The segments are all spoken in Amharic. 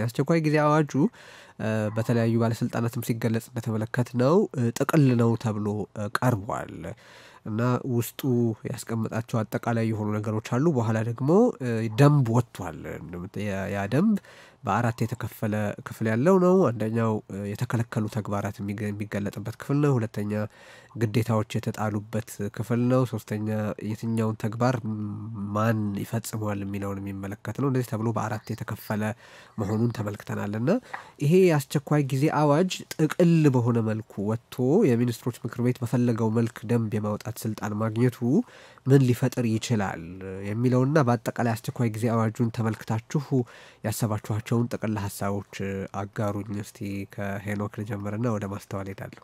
የአስቸኳይ ጊዜ አዋጁ በተለያዩ ባለስልጣናትም ሲገለጽ እንደተመለከት ነው ጥቅል ነው ተብሎ ቀርቧል እና ውስጡ ያስቀመጣቸው አጠቃላይ የሆኑ ነገሮች አሉ። በኋላ ደግሞ ደንብ ወጥቷል። ያ ደንብ በአራት የተከፈለ ክፍል ያለው ነው። አንደኛው የተከለከሉ ተግባራት የሚገለጥበት ክፍል ነው። ሁለተኛ ግዴታዎች የተጣሉበት ክፍል ነው። ሶስተኛ የትኛውን ተግባር ማን ይፈጽመዋል የሚለውን የሚመለከት ነው። እንደዚህ ተብሎ በአራት የተከፈለ መሆኑን ተመልክተናል እና ይሄ የአስቸኳይ ጊዜ አዋጅ ጥቅል በሆነ መልኩ ወጥቶ የሚኒስትሮች ምክር ቤት በፈለገው መልክ ደንብ የማውጣት ስልጣን ማግኘቱ ምን ሊፈጥር ይችላል የሚለውና በአጠቃላይ አስቸኳይ ጊዜ አዋጁን ተመልክታችሁ ያሰባችኋቸውን ጥቅል ሀሳቦች አጋሩኝ። እስቲ ከሄኖክ ልጀምርና ወደ ማስተዋል ሄዳለሁ።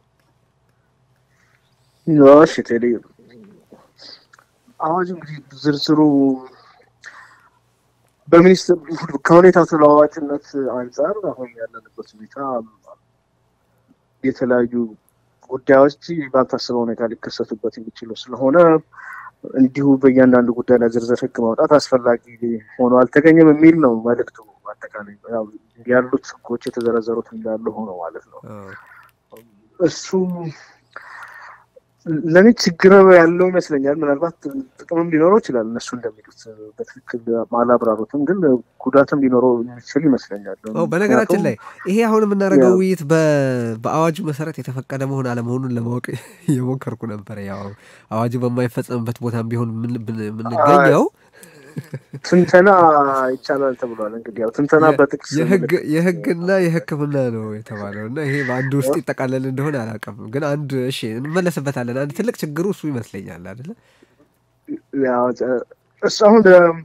እሺ ቴዲ፣ አዋጁ እንግዲህ ዝርዝሩ በሚኒስትር ከሁኔታው ተለዋዋጭነት አንጻር አሁን ያለንበት ሁኔታ የተለያዩ ጉዳዮች ባልታሰበ ሁኔታ ሊከሰቱበት የሚችሉ ስለሆነ እንዲሁ በእያንዳንዱ ጉዳይ ላይ ዝርዝር ሕግ ማውጣት አስፈላጊ ሆኖ አልተገኘም የሚል ነው መልዕክቱ። አጠቃላይ ያሉት ሕጎች የተዘረዘሩት እንዳሉ ሆኖ ማለት ነው። እሱ ለእኔ ችግር ያለው ይመስለኛል። ምናልባት ጥቅምም ሊኖረው ይችላል። እነሱ እንደሚሉት በትክክል አላብራሩትም፣ ግን ጉዳትም ሊኖረው የሚችል ይመስለኛል። በነገራችን ላይ ይሄ አሁን የምናደርገው ውይይት በአዋጁ መሰረት የተፈቀደ መሆን አለመሆኑን ለማወቅ እየሞከርኩ ነበረ። ያው አዋጁ በማይፈጸምበት ቦታም ቢሆን የምንገኘው ትንተና ይቻላል ተብሏል። እንግዲህ ያው ትንተና በጥቅስ የህግና የሕክምና ነው የተባለው እና ይሄ በአንድ ውስጥ ይጠቃለል እንደሆነ አላውቅም፣ ግን አንድ እሺ እንመለስበታለን። አንድ ትልቅ ችግሩ እሱ ይመስለኛል አይደለ? እሱ አሁን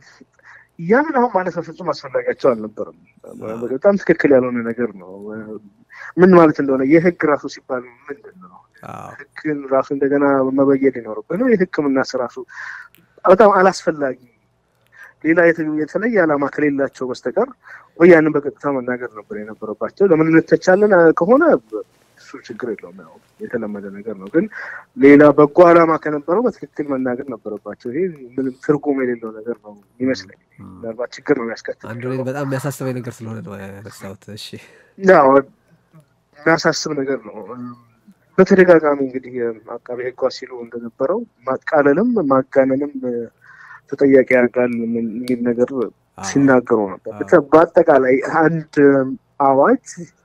ያንን አሁን ማለት በፍጹም አስፈላጊያቸው አልነበርም። በጣም ትክክል ያልሆነ ነገር ነው። ምን ማለት እንደሆነ የህግ ራሱ ሲባል ምንድን ነው? ህግን ራሱ እንደገና መበየድ ይኖርበት ነው። የሕክምና ራሱ በጣም አላስፈላጊ ሌላ የተለየ ዓላማ ከሌላቸው በስተቀር ወይ ያንን በቀጥታ መናገር ነበር የነበረባቸው። ለምን እንተቻለን ከሆነ እሱ ችግር የለውም፣ ያው የተለመደ ነገር ነው። ግን ሌላ በጎ ዓላማ ከነበረው በትክክል መናገር ነበረባቸው። ይሄ ምንም ትርጉም የሌለው ነገር ነው ይመስለኝ። ምናልባት ችግር ነው የሚያስከትል። አንዱ በጣም የሚያሳስበኝ ነገር ስለሆነ ነው ያነሳሁት። እሺ፣ ያው የሚያሳስብ ነገር ነው። በተደጋጋሚ እንግዲህ አቃቤ ሕጓ ሲሉ እንደነበረው ማቃለልም ማጋነንም ተጠያቂ ያደርጋል የሚል ነገር ሲናገሩ ነበር። በአጠቃላይ አንድ አዋጅ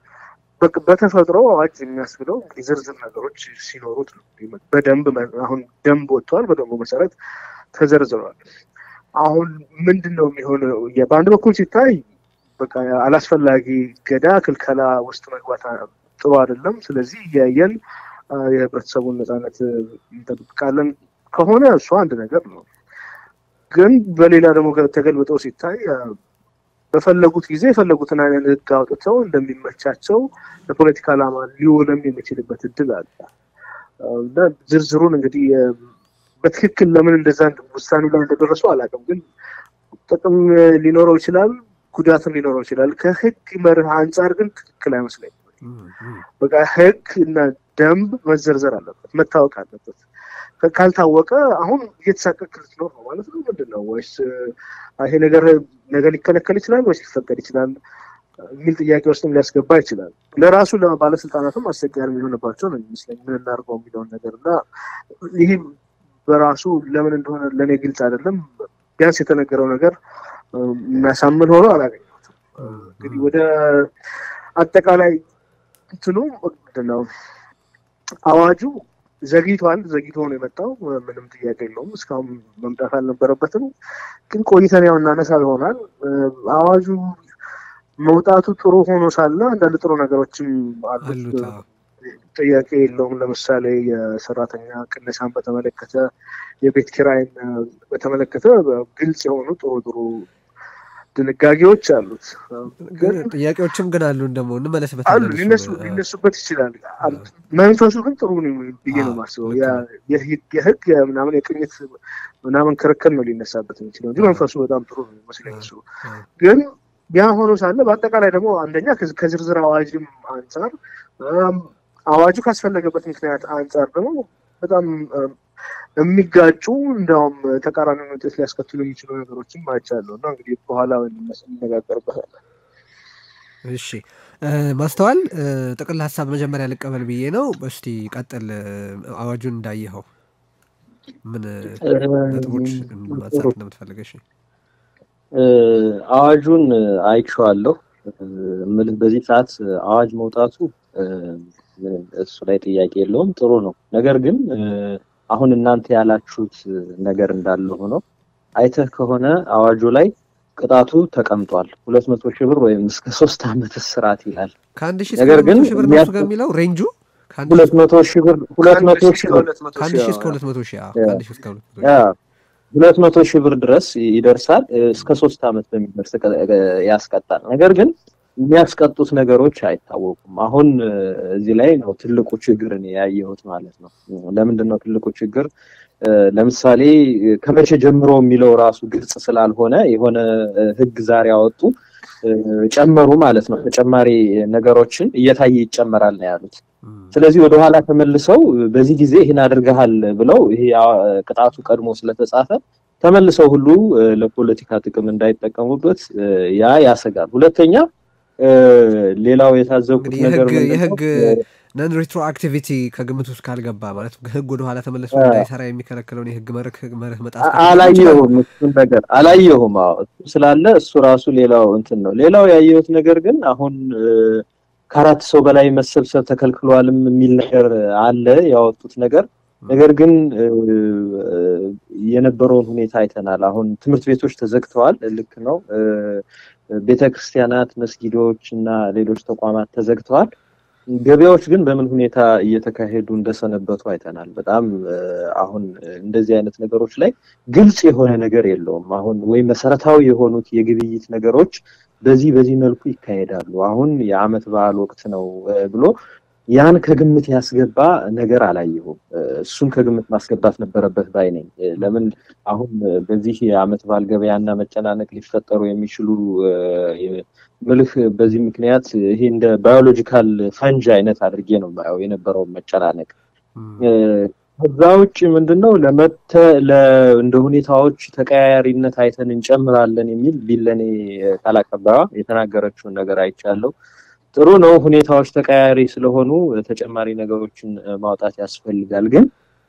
በተፈጥሮ አዋጅ የሚያስብለው እንግዲህ ዝርዝር ነገሮች ሲኖሩት ነው። በደንብ አሁን ደንብ ወጥተዋል። በደንቡ መሰረት ተዘርዝረዋል። አሁን ምንድን ነው የሚሆነው? በአንድ በኩል ሲታይ በቃ አላስፈላጊ ገዳ ክልከላ ውስጥ መግባት ጥሩ አይደለም። ስለዚህ እያየን የህብረተሰቡን ነፃነት እንጠብቃለን ከሆነ እሱ አንድ ነገር ነው። ግን በሌላ ደግሞ ተገልብጠው ሲታይ በፈለጉት ጊዜ የፈለጉትን አይነት ህግ አውጥተው እንደሚመቻቸው ለፖለቲካ ዓላማ ሊውልም የሚችልበት እድል አለ እና ዝርዝሩን እንግዲህ በትክክል ለምን እንደዛ ውሳኔ ላይ እንደደረሱ አላውቅም። ግን ጥቅም ሊኖረው ይችላል፣ ጉዳትም ሊኖረው ይችላል። ከህግ መርህ አንጻር ግን ትክክል አይመስለኝም። በቃ ህግ እና ደንብ መዘርዘር አለበት፣ መታወቅ አለበት። ካልታወቀ አሁን እየተሳቀቅ ልትኖር ነው ማለት ነው። ምንድን ነው ወይስ ይሄ ነገር ነገ ሊከለከል ይችላል ወይስ ሊፈቀድ ይችላል የሚል ጥያቄ ውስጥም ሊያስገባ ይችላል። ለራሱ ለባለስልጣናትም አስቸጋሪ የሚሆንባቸው ነው የሚመስለኝ ምን እናድርገው የሚለውን ነገር እና ይህ በራሱ ለምን እንደሆነ ለእኔ ግልጽ አይደለም። ቢያንስ የተነገረው ነገር የሚያሳምን ሆኖ አላገኘሁትም። እንግዲህ ወደ አጠቃላይ እንትኑ ምንድን ነው አዋጁ ዘግይቷል። ዘግይቶ ነው የመጣው። ምንም ጥያቄ የለውም። እስካሁን መምጣት አልነበረበትም። ግን ቆይተን ያው እናነሳ ይሆናል። አዋጁ መውጣቱ ጥሩ ሆኖ ሳለ አንዳንድ ጥሩ ነገሮችም አሉት። ጥያቄ የለውም። ለምሳሌ የሰራተኛ ቅነሳን በተመለከተ፣ የቤት ኪራይን በተመለከተ ግልጽ የሆኑ ጥሩ ጥሩ ድንጋጌዎች አሉት። ጥያቄዎችም ግን አሉ ደግሞ እንመለስበት አሉ ሊነሱበት ይችላል። መንፈሱ ግን ጥሩ ብዬ ነው የማስበው። የህግ ምናምን የቅኝት ምናምን ክርክር ነው ሊነሳበት የሚችለው እንጂ መንፈሱ በጣም ጥሩ ነው ይመስለኝ። እሱ ግን ያ ሆኖ ሳለ በአጠቃላይ ደግሞ አንደኛ ከዝርዝር አዋጅም አንጻር አዋጁ ካስፈለገበት ምክንያት አንጻር ደግሞ በጣም የሚጋጩ እንዲያውም ተቃራኒ ውጤት ሊያስከትሉ የሚችሉ ነገሮችም አይቻለሁ እና እንግዲህ በኋላ እንነጋገርበታለን። እሺ ማስተዋል ጥቅል ሀሳብ መጀመሪያ ልቀበል ብዬ ነው። እስቲ ቀጥል። አዋጁን እንዳየኸው ምን ነጥቦች ማንሳት እንደምትፈልግ? እሺ አዋጁን አይቼዋለሁ። ምልህ በዚህ ሰዓት አዋጅ መውጣቱ እሱ ላይ ጥያቄ የለውም፣ ጥሩ ነው። ነገር ግን አሁን እናንተ ያላችሁት ነገር እንዳለ ሆኖ አይተህ ከሆነ አዋጁ ላይ ቅጣቱ ተቀምጧል። ሁለት መቶ ሺህ ብር ወይም እስከ ሶስት ዓመት እስራት ይላል። ከአንድ ሺህ እስከ ሁለት መቶ ሺህ ብር ነው እሱ ጋር የሚለው ሬንጁ ሁለት መቶ ሺህ ብር ሁለት መቶ ሺህ ብር ከአንድ ሺህ እስከ ሁለት መቶ ሺህ ከአንድ ሺህ እስከ ሁለት መቶ ሺህ ሁለት መቶ ሺህ ብር ድረስ ይደርሳል። እስከ ሶስት ዓመት በሚደርስ ያስቀጣል። ነገር ግን የሚያስቀጡት ነገሮች አይታወቁም። አሁን እዚህ ላይ ነው ትልቁ ችግር ያየሁት ማለት ነው። ለምንድን ነው ትልቁ ችግር? ለምሳሌ ከመቼ ጀምሮ የሚለው ራሱ ግልጽ ስላልሆነ የሆነ ሕግ ዛሬ ያወጡ ጨመሩ ማለት ነው። ተጨማሪ ነገሮችን እየታየ ይጨመራል ነው ያሉት። ስለዚህ ወደኋላ ተመልሰው በዚህ ጊዜ ይህን አድርገሃል ብለው ይሄ ቅጣቱ ቀድሞ ስለተጻፈ ተመልሰው ሁሉ ለፖለቲካ ጥቅም እንዳይጠቀሙበት ያ ያሰጋል። ሁለተኛ ሌላው የታዘብኩት ነገር የህግ ነን ሪትሮ አክቲቪቲ ከግምት ውስጥ ካልገባ ማለት ህግ ወደኋላ ተመልሶ እንዳይሰራ የሚከለክለውን የህግ መርህ መርህ መጣስ አላየሁም። እሱን ነገር አላየሁም። እሱ ስላለ እሱ ራሱ ሌላው እንትን ነው። ሌላው ያየሁት ነገር ግን አሁን ከአራት ሰው በላይ መሰብሰብ ተከልክሏልም የሚል ነገር አለ ያወጡት ነገር። ነገር ግን የነበረውን ሁኔታ አይተናል። አሁን ትምህርት ቤቶች ተዘግተዋል። ልክ ነው። ቤተ ክርስቲያናት፣ መስጊዶች እና ሌሎች ተቋማት ተዘግተዋል። ገበያዎች ግን በምን ሁኔታ እየተካሄዱ እንደሰነበቱ አይተናል። በጣም አሁን እንደዚህ አይነት ነገሮች ላይ ግልጽ የሆነ ነገር የለውም። አሁን ወይም መሰረታዊ የሆኑት የግብይት ነገሮች በዚህ በዚህ መልኩ ይካሄዳሉ። አሁን የዓመት በዓል ወቅት ነው ብሎ ያን ከግምት ያስገባ ነገር አላየሁም። እሱን ከግምት ማስገባት ነበረበት ባይ ነኝ። ለምን አሁን በዚህ የዓመት በዓል ገበያና መጨናነቅ ሊፈጠሩ የሚችሉ ምልህ በዚህ ምክንያት ይሄ እንደ ባዮሎጂካል ፈንጅ አይነት አድርጌ ነው የማየው የነበረውን መጨናነቅ። ከዛ ውጭ ምንድነው ለመተ እንደ ሁኔታዎች ተቀያያሪነት አይተን እንጨምራለን የሚል ቢለኔ ቃል አቀባይዋ የተናገረችውን ነገር አይቻለሁ። ጥሩ ነው። ሁኔታዎች ተቀያያሪ ስለሆኑ ተጨማሪ ነገሮችን ማውጣት ያስፈልጋል። ግን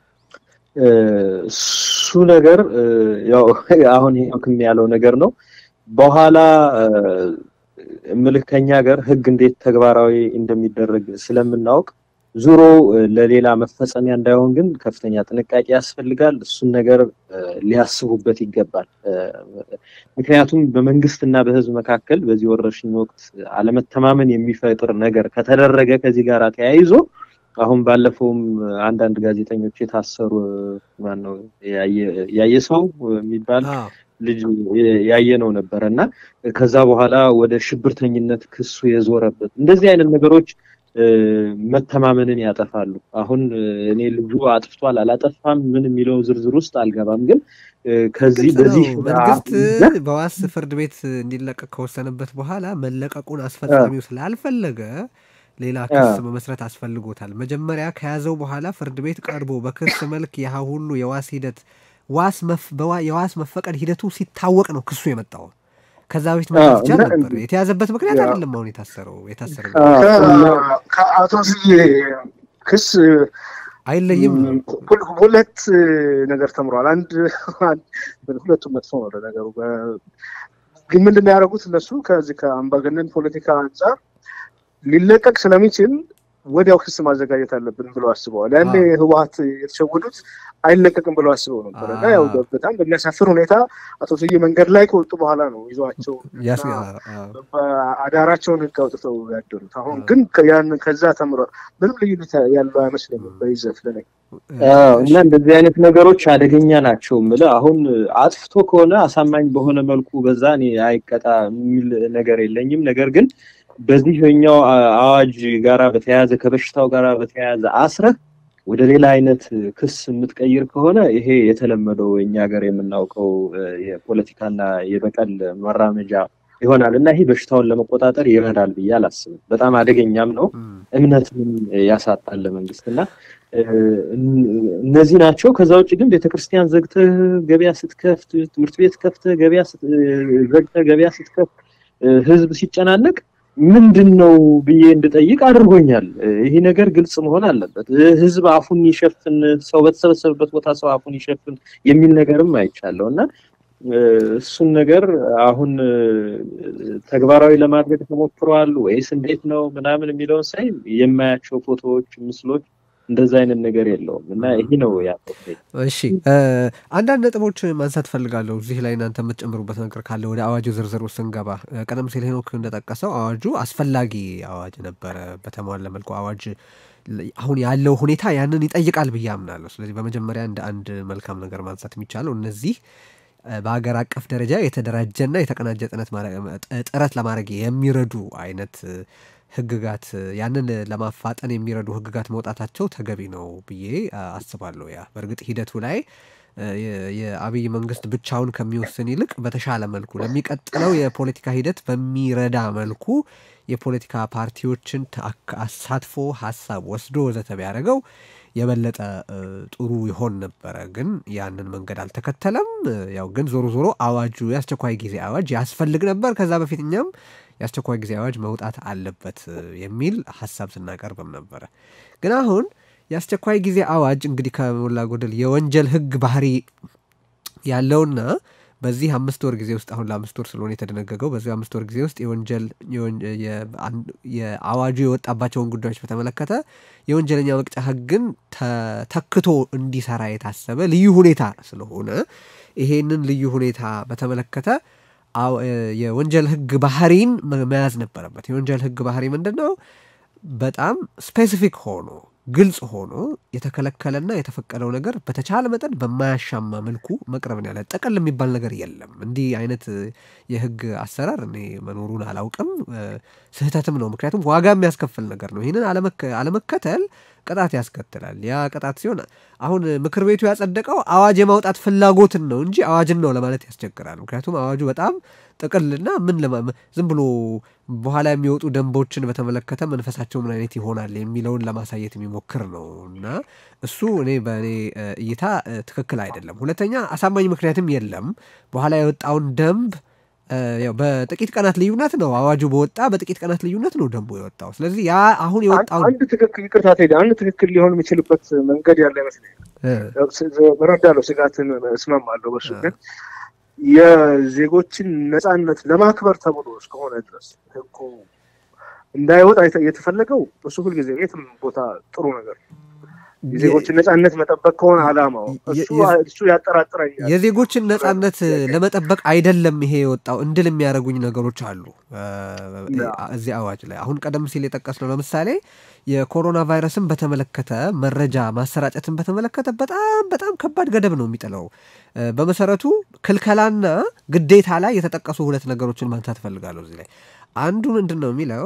እሱ ነገር ያው አሁን ይሄም ያለው ነገር ነው። በኋላ እምልህ ከኛ ሀገር ህግ እንዴት ተግባራዊ እንደሚደረግ ስለምናውቅ ዙሮ ለሌላ መፈጸሚያ እንዳይሆን ግን ከፍተኛ ጥንቃቄ ያስፈልጋል። እሱን ነገር ሊያስቡበት ይገባል። ምክንያቱም በመንግስት እና በህዝብ መካከል በዚህ ወረርሽኝ ወቅት አለመተማመን የሚፈጥር ነገር ከተደረገ ከዚህ ጋር ተያይዞ አሁን ባለፈውም አንዳንድ ጋዜጠኞች የታሰሩ ማነው ያየ ሰው የሚባል ልጅ ያየ ነው ነበረ እና ከዛ በኋላ ወደ ሽብርተኝነት ክሱ የዞረበት እንደዚህ አይነት ነገሮች መተማመንን ያጠፋሉ። አሁን እኔ ልጁ አጥፍቷል አላጠፋም ምን የሚለው ዝርዝር ውስጥ አልገባም። ግን ከዚህ በዚህ መንግስት በዋስ ፍርድ ቤት እንዲለቀቅ ከወሰነበት በኋላ መለቀቁን አስፈጻሚው ስላልፈለገ ሌላ ክስ መመስረት አስፈልጎታል። መጀመሪያ ከያዘው በኋላ ፍርድ ቤት ቀርቦ በክስ መልክ ያህ ሁሉ የዋስ ሂደት የዋስ መፈቀድ ሂደቱ ሲታወቅ ነው ክሱ የመጣው። ከዛ በፊት መያዝ ይቻል ነበር። የተያዘበት ምክንያት አይደለም አሁን የታሰረው የታሰረው ከአቶ ስዬ ክስ አይለይም። ሁለት ነገር ተምሯል። አንድ ሁለቱም መጥፎ ነው ለነገሩ። ግን ምንድን ነው ያደረጉት እነሱ ከዚህ ከአምባገነን ፖለቲካ አንጻር ሊለቀቅ ስለሚችል ወዲያው ክስ ማዘጋጀት አለብን ብለው አስበዋል። ያኔ ህወሀት የተሸወዱት አይለቀቅም ብለው አስበው ነበር እና ያው በጣም በሚያሳፍር ሁኔታ አቶ ስዬ መንገድ ላይ ከወጡ በኋላ ነው ይዘዋቸው አዳራቸውን ህግ አውጥተው ያደሩት። አሁን ግን ያን ከዛ ተምሯል። ምንም ልዩነት ያለው አይመስለኝም በይዘት ለነኝ እና እንደዚህ አይነት ነገሮች አደገኛ ናቸው የምልህ አሁን አጥፍቶ ከሆነ አሳማኝ በሆነ መልኩ በዛ እኔ አይቀጣ የሚል ነገር የለኝም። ነገር ግን በዚህኛው አዋጅ ጋራ በተያያዘ ከበሽታው ጋራ በተያያዘ አስረህ ወደ ሌላ አይነት ክስ የምትቀይር ከሆነ ይሄ የተለመደው እኛ ሀገር የምናውቀው የፖለቲካና የበቀል መራመጃ ይሆናል እና ይሄ በሽታውን ለመቆጣጠር ይረዳል ብዬ አላስብም። በጣም አደገኛም ነው፣ እምነትም ያሳጣል ለመንግስት እና እነዚህ ናቸው። ከዛ ውጭ ግን ቤተክርስቲያን ዘግተህ ገበያ ስትከፍት፣ ትምህርት ቤት ከፍተህ ገበያ ዘግተህ ገበያ ስትከፍት፣ ህዝብ ሲጨናነቅ ምንድን ነው ብዬ እንድጠይቅ አድርጎኛል። ይሄ ነገር ግልጽ መሆን አለበት። ህዝብ አፉን ይሸፍን፣ ሰው በተሰበሰበበት ቦታ ሰው አፉን ይሸፍን የሚል ነገርም አይቻለሁ እና እሱን ነገር አሁን ተግባራዊ ለማድረግ ተሞክሯል ወይስ እንዴት ነው ምናምን የሚለውን ሳይ የማያቸው ፎቶዎች፣ ምስሎች እንደዛ አይነት ነገር የለውም እና ይሄ ነው ያለው። እሺ አንዳንድ ነጥቦች ማንሳት ፈልጋለሁ እዚህ ላይ እናንተ የምትጨምሩበት ነገር ካለ ወደ አዋጁ ዝርዝር ውስጥ ስንገባ፣ ቀደም ሲል ሄኖክ እንደጠቀሰው አዋጁ አስፈላጊ አዋጅ ነበረ። በተሟላ መልኩ አዋጅ አሁን ያለው ሁኔታ ያንን ይጠይቃል ብዬ አምናለሁ። ስለዚህ በመጀመሪያ እንደ አንድ መልካም ነገር ማንሳት የሚቻለው እነዚህ በሀገር አቀፍ ደረጃ የተደራጀና የተቀናጀ ጥረት ለማድረግ የሚረዱ አይነት ህግጋት ያንን ለማፋጠን የሚረዱ ህግጋት መውጣታቸው ተገቢ ነው ብዬ አስባለሁ። ያ በእርግጥ ሂደቱ ላይ የአብይ መንግስት ብቻውን ከሚወስን ይልቅ በተሻለ መልኩ ለሚቀጥለው የፖለቲካ ሂደት በሚረዳ መልኩ የፖለቲካ ፓርቲዎችን አሳትፎ ሀሳብ ወስዶ ወዘተ ቢያደርገው የበለጠ ጥሩ ይሆን ነበረ። ግን ያንን መንገድ አልተከተለም። ያው ግን ዞሮ ዞሮ አዋጁ የአስቸኳይ ጊዜ አዋጅ ያስፈልግ ነበር። ከዛ በፊት እኛም የአስቸኳይ ጊዜ አዋጅ መውጣት አለበት የሚል ሀሳብ ስናቀርብም ነበረ። ግን አሁን የአስቸኳይ ጊዜ አዋጅ እንግዲህ ከሞላ ጎደል የወንጀል ህግ ባህሪ ያለውና በዚህ አምስት ወር ጊዜ ውስጥ አሁን ለአምስት ወር ስለሆነ የተደነገገው በዚህ አምስት ወር ጊዜ ውስጥ የወንጀል የአዋጁ የወጣባቸውን ጉዳዮች በተመለከተ የወንጀለኛ መቅጫ ህግን ተክቶ እንዲሰራ የታሰበ ልዩ ሁኔታ ስለሆነ ይሄንን ልዩ ሁኔታ በተመለከተ የወንጀል ህግ ባህሪን መያዝ ነበረበት። የወንጀል ህግ ባህሪ ምንድን ነው? በጣም ስፔሲፊክ ሆኖ ግልጽ ሆኖ የተከለከለና የተፈቀደው ነገር በተቻለ መጠን በማያሻማ መልኩ መቅረብን ያለ ጥቅል የሚባል ነገር የለም። እንዲህ አይነት የህግ አሰራር እኔ መኖሩን አላውቅም፣ ስህተትም ነው። ምክንያቱም ዋጋ የሚያስከፍል ነገር ነው። ይህንን አለመከተል ቅጣት ያስከትላል። ያ ቅጣት ሲሆን አሁን ምክር ቤቱ ያጸደቀው አዋጅ የማውጣት ፍላጎትን ነው እንጂ አዋጅን ነው ለማለት ያስቸግራል። ምክንያቱም አዋጁ በጣም ጥቅልና ምን ዝም ብሎ በኋላ የሚወጡ ደንቦችን በተመለከተ መንፈሳቸው ምን አይነት ይሆናል የሚለውን ለማሳየት የሚሞክር ነው እና እሱ እኔ በእኔ እይታ ትክክል አይደለም። ሁለተኛ አሳማኝ ምክንያትም የለም። በኋላ የወጣውን ደንብ ያው በጥቂት ቀናት ልዩነት ነው አዋጁ በወጣ በጥቂት ቀናት ልዩነት ነው ደንቡ የወጣው። ስለዚህ ያ አሁን የወጣው አንድ ትክክል ይቅርታ ቴዲ፣ አንድ ትክክል ሊሆን የሚችልበት መንገድ ያለ ይመስለኛል። እረዳለሁ፣ ስጋትን እስማማለሁ። በሱ ግን የዜጎችን ነፃነት ለማክበር ተብሎ እስከሆነ ድረስ ህጉ እንዳይወጣ የተፈለገው እሱ ሁልጊዜ የትም ቦታ ጥሩ ነገር ነው። የዜጎችን ነጻነት መጠበቅ ከሆነ አላማው እሱ ያጠራጥረኛል። የዜጎችን ነጻነት ለመጠበቅ አይደለም ይሄ የወጣው እንድል የሚያደርጉኝ ነገሮች አሉ እዚህ አዋጅ ላይ። አሁን ቀደም ሲል የጠቀስነው ለምሳሌ የኮሮና ቫይረስን በተመለከተ መረጃ ማሰራጨትን በተመለከተ በጣም በጣም ከባድ ገደብ ነው የሚጥለው። በመሰረቱ ክልከላና ግዴታ ላይ የተጠቀሱ ሁለት ነገሮችን ማንሳት እፈልጋለሁ እዚህ ላይ። አንዱ ምንድን ነው የሚለው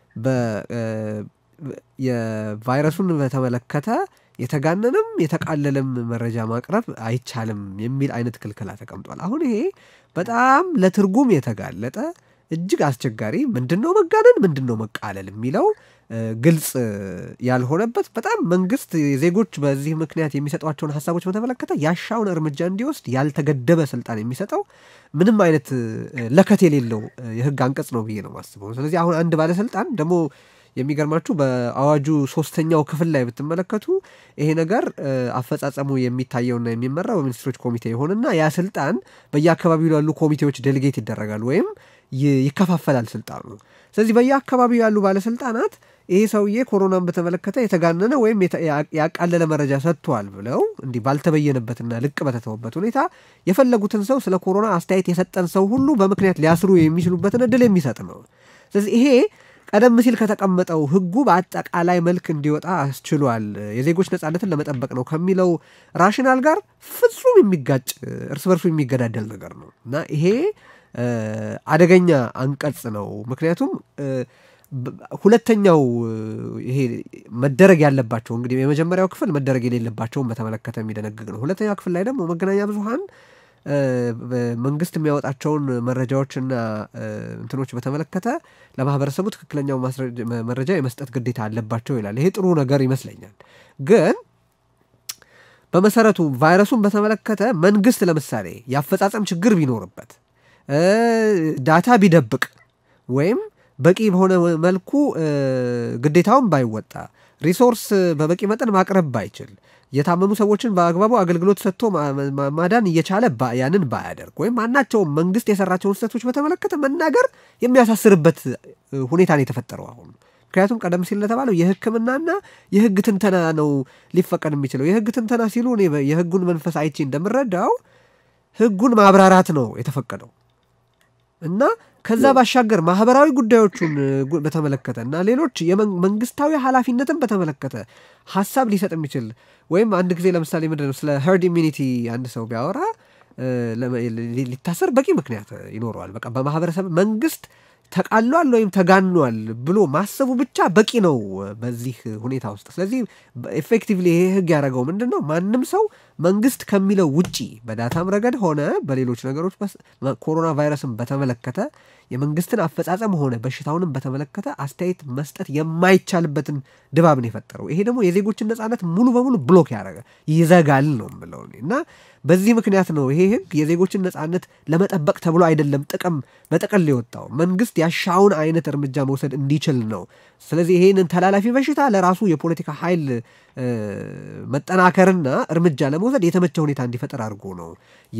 የቫይረሱን በተመለከተ የተጋነንም የተቃለለም መረጃ ማቅረብ አይቻልም የሚል አይነት ክልከላ ተቀምጧል። አሁን ይሄ በጣም ለትርጉም የተጋለጠ እጅግ አስቸጋሪ ምንድን ነው መጋነን፣ ምንድን ነው መቃለል የሚለው ግልጽ ያልሆነበት በጣም መንግስት ዜጎች በዚህ ምክንያት የሚሰጧቸውን ሀሳቦች በተመለከተ ያሻውን እርምጃ እንዲወስድ ያልተገደበ ስልጣን የሚሰጠው ምንም አይነት ለከት የሌለው የህግ አንቀጽ ነው ብዬ ነው ማስበው። ስለዚህ አሁን አንድ ባለስልጣን ደግሞ የሚገርማችሁ በአዋጁ ሶስተኛው ክፍል ላይ ብትመለከቱ ይሄ ነገር አፈጻጸሙ የሚታየውና የሚመራው በሚኒስትሮች ኮሚቴ ይሆንና ያ ስልጣን በየአካባቢው ያሉ ኮሚቴዎች ዴሊጌት ይደረጋል ወይም ይከፋፈላል ስልጣኑ። ስለዚህ በየአካባቢው ያሉ ባለስልጣናት ይሄ ሰውዬ ኮሮናን በተመለከተ የተጋነነ ወይም ያቃለለ መረጃ ሰጥቷል ብለው እንዲህ ባልተበየነበትና ልቅ በተተወበት ሁኔታ የፈለጉትን ሰው ስለ ኮሮና አስተያየት የሰጠን ሰው ሁሉ በምክንያት ሊያስሩ የሚችሉበትን እድል የሚሰጥ ነው። ስለዚህ ይሄ ቀደም ሲል ከተቀመጠው ህጉ በአጠቃላይ መልክ እንዲወጣ አስችሏል። የዜጎች ነጻነትን ለመጠበቅ ነው ከሚለው ራሽናል ጋር ፍጹም የሚጋጭ እርስ በርሱ የሚገዳደል ነገር ነው እና ይሄ አደገኛ አንቀጽ ነው። ምክንያቱም ሁለተኛው ይሄ መደረግ ያለባቸው እንግዲህ የመጀመሪያው ክፍል መደረግ የሌለባቸውን በተመለከተ የሚደነግግ ነው። ሁለተኛው ክፍል ላይ ደግሞ መገናኛ ብዙኃን መንግስት የሚያወጣቸውን መረጃዎችና እንትኖች በተመለከተ ለማህበረሰቡ ትክክለኛው መረጃ የመስጠት ግዴታ አለባቸው ይላል። ይሄ ጥሩ ነገር ይመስለኛል። ግን በመሰረቱ ቫይረሱን በተመለከተ መንግስት ለምሳሌ የአፈጻጸም ችግር ቢኖርበት ዳታ ቢደብቅ ወይም በቂ በሆነ መልኩ ግዴታውን ባይወጣ ሪሶርስ በበቂ መጠን ማቅረብ ባይችል የታመሙ ሰዎችን በአግባቡ አገልግሎት ሰጥቶ ማዳን እየቻለ ያንን ባያደርግ ወይም ማናቸውም መንግስት የሰራቸውን ስህተቶች በተመለከተ መናገር የሚያሳስርበት ሁኔታ ነው የተፈጠረው አሁን። ምክንያቱም ቀደም ሲል ለተባለው የሕክምናና የህግ ትንተና ነው ሊፈቀድ የሚችለው። የህግ ትንተና ሲሉ እኔ የህጉን መንፈስ አይቼ እንደምረዳው ህጉን ማብራራት ነው የተፈቀደው እና ከዛ ባሻገር ማህበራዊ ጉዳዮቹን በተመለከተ እና ሌሎች መንግስታዊ ኃላፊነትን በተመለከተ ሀሳብ ሊሰጥ የሚችል ወይም አንድ ጊዜ ለምሳሌ ምንድን ነው ስለ ሄርድ ኢሚኒቲ አንድ ሰው ቢያወራ ሊታሰር በቂ ምክንያት ይኖረዋል። በቃ በማህበረሰብ መንግስት ተቃሏል ወይም ተጋኗል ብሎ ማሰቡ ብቻ በቂ ነው በዚህ ሁኔታ ውስጥ። ስለዚህ ኤፌክቲቭሊ ይሄ ህግ ያደረገው ምንድን ነው? ማንም ሰው መንግስት ከሚለው ውጪ በዳታም ረገድ ሆነ በሌሎች ነገሮች ኮሮና ቫይረስን በተመለከተ የመንግስትን አፈጻጸም ሆነ በሽታውንም በተመለከተ አስተያየት መስጠት የማይቻልበትን ድባብ ነው የፈጠረው። ይሄ ደግሞ የዜጎችን ነጻነት ሙሉ በሙሉ ብሎክ ያደረገ ይዘጋል ነው የምለው እና በዚህ ምክንያት ነው ይሄ ህግ የዜጎችን ነጻነት ለመጠበቅ ተብሎ አይደለም ጥቅም በጥቅል የወጣው መንግስት ያሻውን አይነት እርምጃ መውሰድ እንዲችል ነው። ስለዚህ ይሄንን ተላላፊ በሽታ ለራሱ የፖለቲካ ኃይል መጠናከርና እርምጃ ለመውሰድ የተመቸ ሁኔታ እንዲፈጠር አድርጎ ነው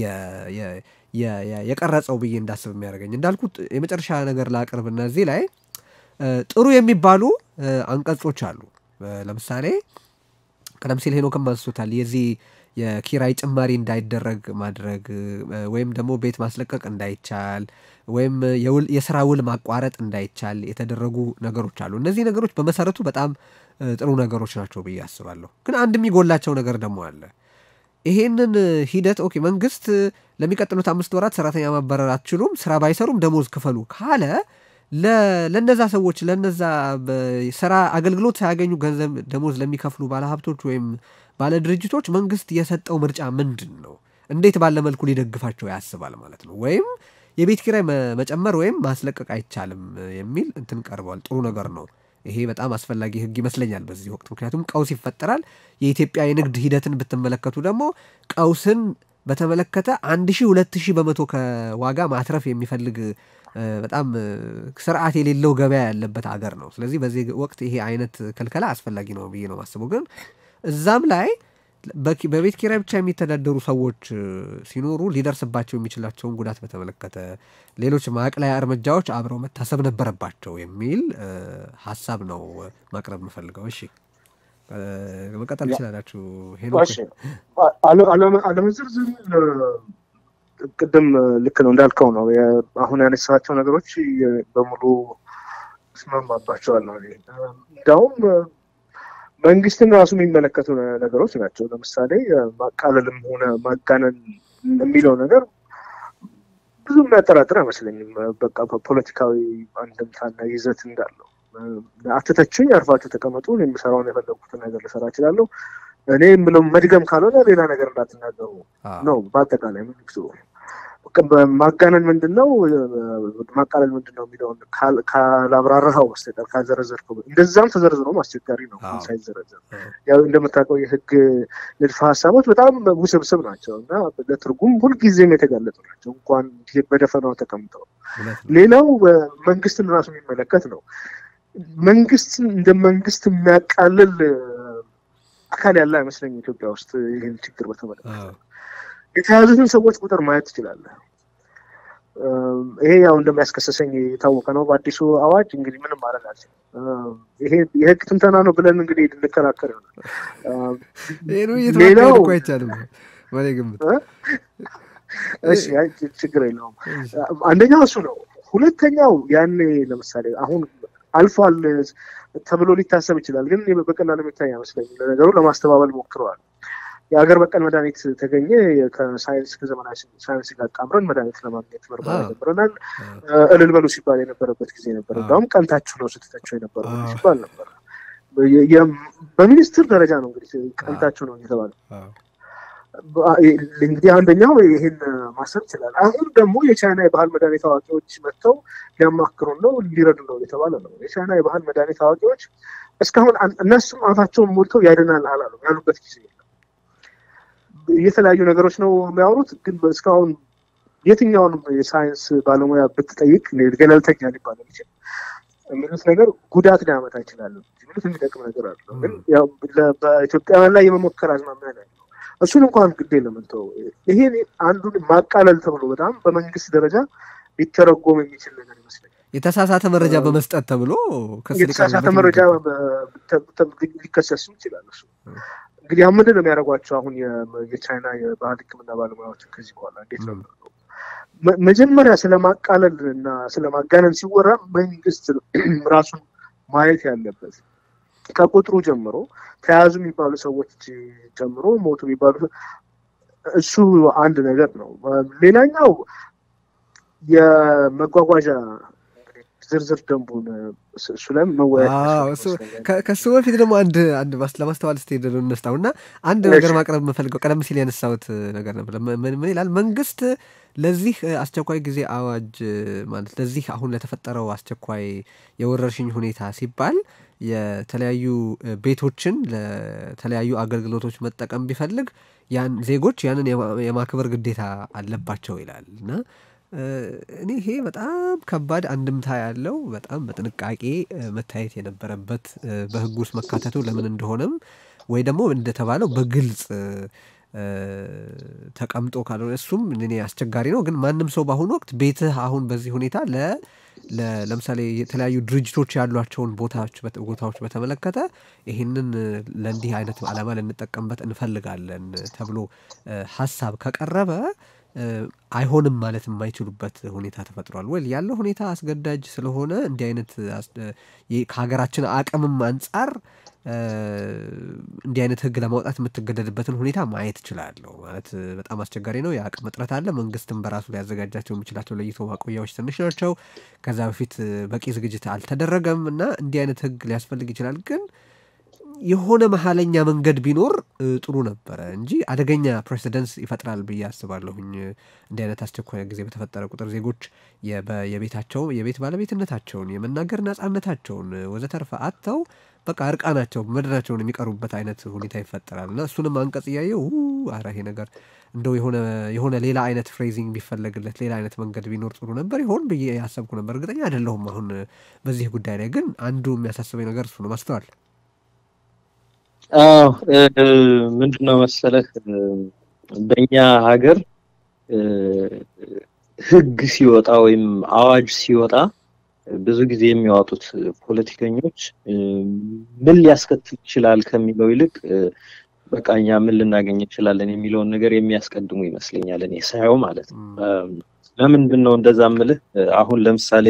የቀረጸው ብዬ እንዳስብ የሚያደርገኝ። እንዳልኩት የመጨረሻ ነገር ላቅርብና እዚህ ላይ ጥሩ የሚባሉ አንቀጾች አሉ። ለምሳሌ ቀደም ሲል ሄኖክም አንስቶታል። የዚህ የኪራይ ጭማሪ እንዳይደረግ ማድረግ ወይም ደግሞ ቤት ማስለቀቅ እንዳይቻል ወይም የስራ ውል ማቋረጥ እንዳይቻል የተደረጉ ነገሮች አሉ። እነዚህ ነገሮች በመሰረቱ በጣም ጥሩ ነገሮች ናቸው ብዬ አስባለሁ። ግን አንድ የሚጎላቸው ነገር ደግሞ አለ። ይሄንን ሂደት ኦኬ መንግስት ለሚቀጥሉት አምስት ወራት ሰራተኛ ማባረር አትችሉም፣ ስራ ባይሰሩም ደሞዝ ክፈሉ ካለ ለነዛ ሰዎች ለነዛ ስራ አገልግሎት ሳያገኙ ገንዘብ ደሞዝ ለሚከፍሉ ባለሀብቶች ወይም ባለ ድርጅቶች መንግስት የሰጠው ምርጫ ምንድን ነው? እንዴት ባለ መልኩ ሊደግፋቸው ያስባል ማለት ነው? ወይም የቤት ኪራይ መጨመር ወይም ማስለቀቅ አይቻልም የሚል እንትን ቀርቧል። ጥሩ ነገር ነው። ይሄ በጣም አስፈላጊ ህግ ይመስለኛል በዚህ ወቅት። ምክንያቱም ቀውስ ይፈጠራል። የኢትዮጵያ የንግድ ሂደትን ብትመለከቱ ደግሞ ቀውስን በተመለከተ አንድ ሺህ ሁለት ሺህ በመቶ ከዋጋ ማትረፍ የሚፈልግ በጣም ስርዓት የሌለው ገበያ ያለበት አገር ነው። ስለዚህ በዚህ ወቅት ይሄ አይነት ክልከላ አስፈላጊ ነው ብዬ ነው የማስበው። ግን እዛም ላይ በቤት ኪራይ ብቻ የሚተዳደሩ ሰዎች ሲኖሩ ሊደርስባቸው የሚችላቸውን ጉዳት በተመለከተ ሌሎች ማቅለያ እርምጃዎች አብረው መታሰብ ነበረባቸው የሚል ሀሳብ ነው ማቅረብ የምፈልገው። እሺ መቀጠል ትችላላችሁ። አለመዘርዝር ቅድም ልክ ነው እንዳልከው ነው። አሁን ያነሳቸው ነገሮች በሙሉ እስማማባቸዋለሁ። እንዲያውም መንግስትን ራሱ የሚመለከቱ ነገሮች ናቸው። ለምሳሌ ማቃለልም ሆነ ማጋነን የሚለው ነገር ብዙ የሚያጠራጥር አይመስለኝም። በቃ ፖለቲካዊ አንድምታና ይዘት እንዳለው አትተችኝ፣ አርፋችሁ ተቀመጡ፣ የምሰራውን የፈለጉትን ነገር ልሰራ እችላለሁ። እኔ የምለው መድገም ካልሆነ ሌላ ነገር እንዳትናገሩ ነው በአጠቃላይ መንግስቱ ማጋነን ምንድን ነው ማቃለል ምንድን ነው የሚለውን ካላብራራኸው በስተቀር ካልዘረዘርከው፣ እንደዛም ተዘርዝሮም አስቸጋሪ ነው ሳይዘረዘር። ያው እንደምታውቀው የህግ ንድፈ ሀሳቦች በጣም ውስብስብ ናቸው እና ለትርጉም ሁልጊዜም የተጋለጡ ናቸው እንኳን በደፈናው ተቀምጠው። ሌላው መንግስትን ራሱ የሚመለከት ነው። መንግስት እንደ መንግስት የሚያቃልል አካል ያለ አይመስለኝም ኢትዮጵያ ውስጥ ይህን ችግር በተመለከተ የተያዙትን ሰዎች ቁጥር ማየት ትችላለህ። ይሄ ያው እንደሚያስከሰሰኝ የታወቀ ነው። በአዲሱ አዋጅ እንግዲህ ምንም ማድረግ አልችልም። ይሄ የህግ ትንተና ነው ብለን እንግዲህ ልንከራከር ይሆናል። ሌላው አይቻልም ግምት ችግር የለውም። አንደኛው እሱ ነው። ሁለተኛው ያኔ ለምሳሌ አሁን አልፏል ተብሎ ሊታሰብ ይችላል፣ ግን በቀላሉ የሚታይ አይመስለኝም። ለነገሩ ለማስተባበል ሞክረዋል። የሀገር በቀል መድኃኒት ተገኘ። ከሳይንስ ከዘመናዊ ሳይንስ ጋር ቃምረን መድኃኒት ለማግኘት ምርመራ ጀምረናል። እልል በሉ ሲባል የነበረበት ጊዜ ነበር። እንዲሁም ቀንታችሁ ነው ስትተቸው የነበረው ሲባል ነበር። በሚኒስትር ደረጃ ነው እንግዲህ ቀንታችሁ ነው እየተባለ እንግዲህ አንደኛው ይህን ማሰብ ይችላል። አሁን ደግሞ የቻይና የባህል መድኃኒት አዋቂዎች መጥተው ሊያማክሩን ነው ሊረዱ ነው የተባለ ነው። የቻይና የባህል መድኃኒት አዋቂዎች እስካሁን እነሱም አፋቸውን ሞልተው ያድናል አላሉ ያሉበት ጊዜ የለም። የተለያዩ ነገሮች ነው የሚያወሩት፣ ግን እስካሁን የትኛውንም የሳይንስ ባለሙያ ብትጠይቅ ገለልተኛ ሊባል የሚችል የሚሉት ነገር ጉዳት ሊያመጣ ይችላል የሚሉት የሚጠቅም ነገር አለው። ግን ያው በኢትዮጵያውያን ላይ የመሞከር አዝማሚያ ነው ያለው። እሱን እንኳን ግዴ ለምንተው ይሄን አንዱን ማቃለል ተብሎ በጣም በመንግስት ደረጃ ሊተረጎም የሚችል ነገር ይመስለኛል። የተሳሳተ መረጃ በመስጠት ተብሎ የተሳሳተ መረጃ ሊከሰሱ ይችላል። እሱ እንግዲህ አሁን ምንድን ነው የሚያደርጓቸው? አሁን የቻይና የባህል ሕክምና ባለሙያዎች ከዚህ በኋላ እንዴት ነው መጀመሪያ ስለማቃለል እና ስለማጋነን ሲወራ መንግስት ራሱን ማየት ያለበት ከቁጥሩ ጀምሮ ተያዙ የሚባሉ ሰዎች ጀምሮ ሞቱ የሚባሉ እሱ አንድ ነገር ነው። ሌላኛው የመጓጓዣ ዝርዝር ደንቡን እሱ ላይ መወያየት ከሱ በፊት ደግሞ አንድ አንድ ለማስተዋል ስትሄድ እንስታው እና አንድ ነገር ማቅረብ የምፈልገው ቀደም ሲል ያነሳሁት ነገር ነበር። ምን ይላል መንግስት ለዚህ አስቸኳይ ጊዜ አዋጅ ማለት ለዚህ አሁን ለተፈጠረው አስቸኳይ የወረርሽኝ ሁኔታ ሲባል የተለያዩ ቤቶችን ለተለያዩ አገልግሎቶች መጠቀም ቢፈልግ ያን ዜጎች ያንን የማክበር ግዴታ አለባቸው ይላል እና እኔ ይሄ በጣም ከባድ አንድምታ ያለው በጣም በጥንቃቄ መታየት የነበረበት በህግ ውስጥ መካተቱ ለምን እንደሆነም ወይ ደግሞ እንደተባለው በግልጽ ተቀምጦ ካልሆነ እሱም እኔ አስቸጋሪ ነው። ግን ማንም ሰው በአሁኑ ወቅት ቤትህ አሁን በዚህ ሁኔታ ለ ለምሳሌ የተለያዩ ድርጅቶች ያሏቸውን ቦታዎች ቦታዎች በተመለከተ ይህንን ለእንዲህ አይነት ዓላማ ልንጠቀምበት እንፈልጋለን ተብሎ ሀሳብ ከቀረበ አይሆንም ማለት የማይችሉበት ሁኔታ ተፈጥሯል። ወይ ያለው ሁኔታ አስገዳጅ ስለሆነ እንዲህ አይነት ከሀገራችን አቅምም አንጻር እንዲህ አይነት ህግ ለማውጣት የምትገደድበትን ሁኔታ ማየት እችላለሁ። ማለት በጣም አስቸጋሪ ነው። የአቅም እጥረት አለ። መንግስትም በራሱ ሊያዘጋጃቸው የሚችላቸው ለይቶ ማቆያዎች ትንሽ ናቸው። ከዛ በፊት በቂ ዝግጅት አልተደረገም እና እንዲህ አይነት ህግ ሊያስፈልግ ይችላል ግን የሆነ መሀለኛ መንገድ ቢኖር ጥሩ ነበረ እንጂ አደገኛ ፕሬሲደንስ ይፈጥራል ብዬ አስባለሁኝ። እንዲህ አይነት አስቸኳይ ጊዜ በተፈጠረ ቁጥር ዜጎች የቤታቸው የቤት ባለቤትነታቸውን የመናገር ነጻነታቸውን ወዘተርፈ አጥተው በቃ እርቃናቸው ምድራቸውን የሚቀሩበት አይነት ሁኔታ ይፈጠራል እና እሱንም አንቀጽ እያየው አረ ይሄ ነገር እንደው የሆነ የሆነ ሌላ አይነት ፍሬዚንግ ቢፈለግለት ሌላ አይነት መንገድ ቢኖር ጥሩ ነበር ይሆን ብዬ ያሰብኩ ነበር። እርግጠኛ አይደለሁም አሁን በዚህ ጉዳይ ላይ ግን አንዱ የሚያሳስበኝ ነገር እሱ ነው። ማስተዋል አዎ ምንድን ነው መሰለህ በእኛ ሀገር ህግ ሲወጣ ወይም አዋጅ ሲወጣ ብዙ ጊዜ የሚያወጡት ፖለቲከኞች ምን ሊያስከትል ይችላል ከሚለው ይልቅ በቃ እኛ ምን ልናገኝ እንችላለን የሚለውን ነገር የሚያስቀድሙ ይመስለኛል እኔ ሳየው ማለት ነው። ለምንድን ነው እንደዛ ምልህ? አሁን ለምሳሌ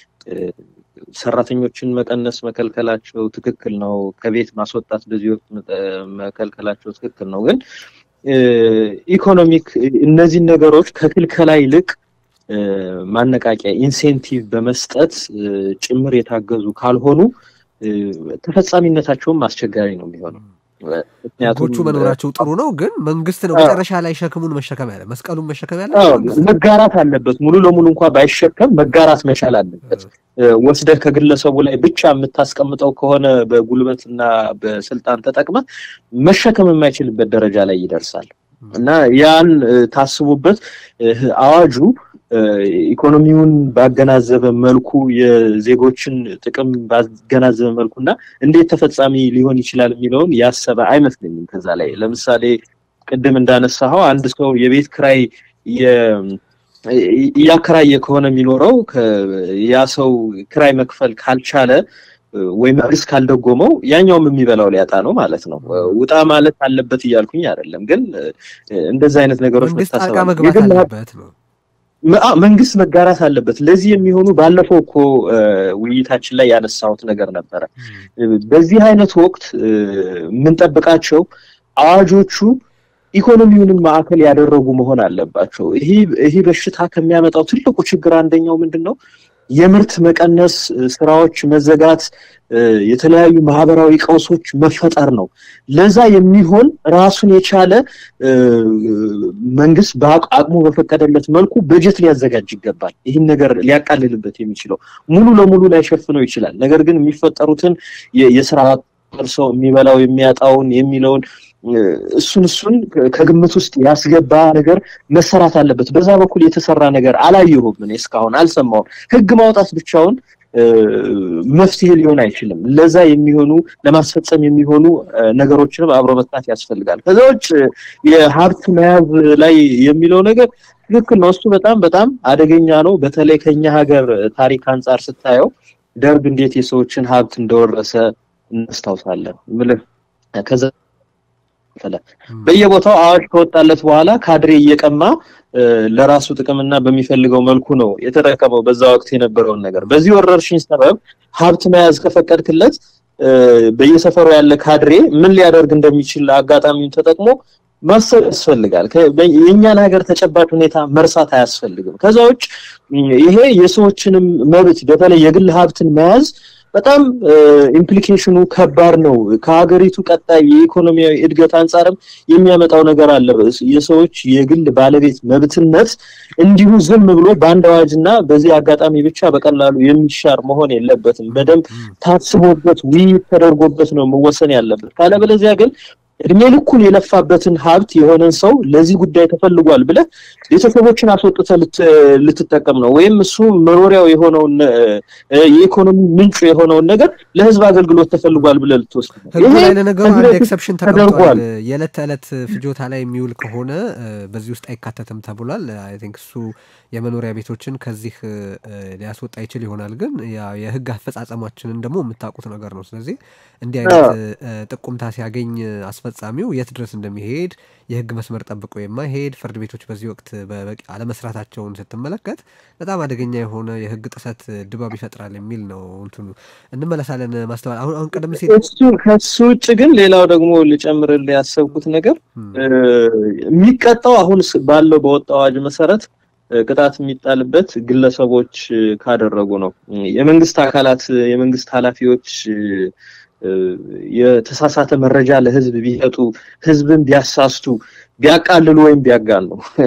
ሰራተኞችን መቀነስ መከልከላቸው ትክክል ነው። ከቤት ማስወጣት በዚህ ወቅት መከልከላቸው ትክክል ነው። ግን ኢኮኖሚክ እነዚህን ነገሮች ከክልከላ ይልቅ ማነቃቂያ ኢንሴንቲቭ በመስጠት ጭምር የታገዙ ካልሆኑ ተፈጻሚነታቸውም አስቸጋሪ ነው የሚሆነው። ህጎቹ መኖራቸው ጥሩ ነው፣ ግን መንግስት ነው መጨረሻ ላይ ሸክሙን መሸከም ያለ መስቀሉን መሸከም ያለ መጋራት አለበት። ሙሉ ለሙሉ እንኳ ባይሸከም መጋራት መቻል አለበት። ወስደህ ከግለሰቡ ላይ ብቻ የምታስቀምጠው ከሆነ በጉልበትና በስልጣን ተጠቅመ መሸከም የማይችልበት ደረጃ ላይ ይደርሳል እና ያን ታስቡበት አዋጁ ኢኮኖሚውን ባገናዘበ መልኩ የዜጎችን ጥቅም ባገናዘበ መልኩ እና እንዴት ተፈጻሚ ሊሆን ይችላል የሚለውን ያሰበ አይመስለኝም። ከዛ ላይ ለምሳሌ ቅድም እንዳነሳኸው አንድ ሰው የቤት ክራይ እያከራየ ከሆነ የሚኖረው ያ ሰው ክራይ መክፈል ካልቻለ ወይም መንግስት ካልደጎመው ያኛውም የሚበላው ሊያጣ ነው ማለት ነው። ውጣ ማለት አለበት እያልኩኝ አይደለም፣ ግን እንደዛ አይነት ነገሮች መንግስት ጣልቃ መግባት አለበት ነው መንግስት መጋራት አለበት። ለዚህ የሚሆኑ ባለፈው እኮ ውይይታችን ላይ ያነሳሁት ነገር ነበረ። በዚህ አይነት ወቅት የምንጠብቃቸው አዋጆቹ ኢኮኖሚውንም ማዕከል ያደረጉ መሆን አለባቸው። ይሄ በሽታ ከሚያመጣው ትልቁ ችግር አንደኛው ምንድን ነው? የምርት መቀነስ፣ ስራዎች መዘጋት፣ የተለያዩ ማህበራዊ ቀውሶች መፈጠር ነው። ለዛ የሚሆን ራሱን የቻለ መንግስት በአቅሙ በፈቀደለት መልኩ በጀት ሊያዘጋጅ ይገባል። ይህን ነገር ሊያቃልልበት የሚችለው ሙሉ ለሙሉ ላይሸፍነው ይችላል። ነገር ግን የሚፈጠሩትን የስራ ሰው የሚበላው የሚያጣውን የሚለውን እሱን እሱን ከግምት ውስጥ ያስገባ ነገር መሰራት አለበት። በዛ በኩል የተሰራ ነገር አላየሁም፣ እኔ እስካሁን አልሰማሁም። ህግ ማውጣት ብቻውን መፍትሄ ሊሆን አይችልም። ለዛ የሚሆኑ ለማስፈጸም የሚሆኑ ነገሮችንም አብሮ መስራት ያስፈልጋል። ከዛ ውጭ የሀብት መያዝ ላይ የሚለው ነገር ትክክል ነው። እሱ በጣም በጣም አደገኛ ነው። በተለይ ከኛ ሀገር ታሪክ አንጻር ስታየው ደርግ እንዴት የሰዎችን ሀብት እንደወረሰ እናስታውሳለን። ምልህ ከዛ በየቦታው አዋጅ ከወጣለት በኋላ ካድሬ እየቀማ ለራሱ ጥቅምና በሚፈልገው መልኩ ነው የተጠቀመው በዛ ወቅት የነበረውን ነገር። በዚህ ወረርሽኝ ሰበብ ሀብት መያዝ ከፈቀድክለት በየሰፈሩ ያለ ካድሬ ምን ሊያደርግ እንደሚችል አጋጣሚውን ተጠቅሞ ማሰብ ያስፈልጋል። የእኛን ሀገር ተጨባጭ ሁኔታ መርሳት አያስፈልግም። ከዛ ውጭ ይሄ የሰዎችንም መብት በተለይ የግል ሀብትን መያዝ በጣም ኢምፕሊኬሽኑ ከባድ ነው። ከሀገሪቱ ቀጣይ የኢኮኖሚያዊ እድገት አንጻርም የሚያመጣው ነገር አለ። የሰዎች የግል ባለቤት መብትነት እንዲሁ ዝም ብሎ በአንድ አዋጅና በዚህ አጋጣሚ ብቻ በቀላሉ የሚሻር መሆን የለበትም። በደንብ ታስቦበት ውይይት ተደርጎበት ነው መወሰን ያለበት። ካለበለዚያ ግን እድሜ ልኩን የለፋበትን ሀብት የሆነን ሰው ለዚህ ጉዳይ ተፈልጓል ብለህ ቤተሰቦችን አስወጥተህ ልትጠቀም ነው ወይም እሱ መኖሪያው የሆነውን የኢኮኖሚ ምንጩ የሆነውን ነገር ለህዝብ አገልግሎት ተፈልጓል ብለህ ልትወስድ ነው። ህጉ ላይ ለነገሩ አንድ ኤክሰፕሽን ተቀምጧል። የዕለት ተዕለት ፍጆታ ላይ የሚውል ከሆነ በዚህ ውስጥ አይካተትም ተብሏል። አይ ቲንክ እሱ የመኖሪያ ቤቶችን ከዚህ ሊያስወጣ ይችል ይሆናል። ግን የህግ አፈጻጸማችንን ደግሞ የምታውቁት ነገር ነው። ስለዚህ እንዲህ አይነት ጥቁምታ ሲያገኝ አስፈጻሚው የት ድረስ እንደሚሄድ የህግ መስመር ጠብቆ የማይሄድ ፍርድ ቤቶች በዚህ ወቅት በበቂ አለመስራታቸውን ስትመለከት በጣም አደገኛ የሆነ የህግ ጥሰት ድባብ ይፈጥራል የሚል ነው። እንትኑ እንመለሳለን ማስተዋል አሁን አሁን ቀደም ሲል ከሱ ውጭ ግን ሌላው ደግሞ ልጨምርልህ ያሰብኩት ነገር የሚቀጣው አሁን ባለው በወጣው አዋጅ መሰረት ቅጣት የሚጣልበት ግለሰቦች ካደረጉ ነው። የመንግስት አካላት የመንግስት ኃላፊዎች የተሳሳተ መረጃ ለህዝብ ቢሰጡ፣ ህዝብን ቢያሳስቱ፣ ቢያቃልሉ ወይም ቢያጋኑ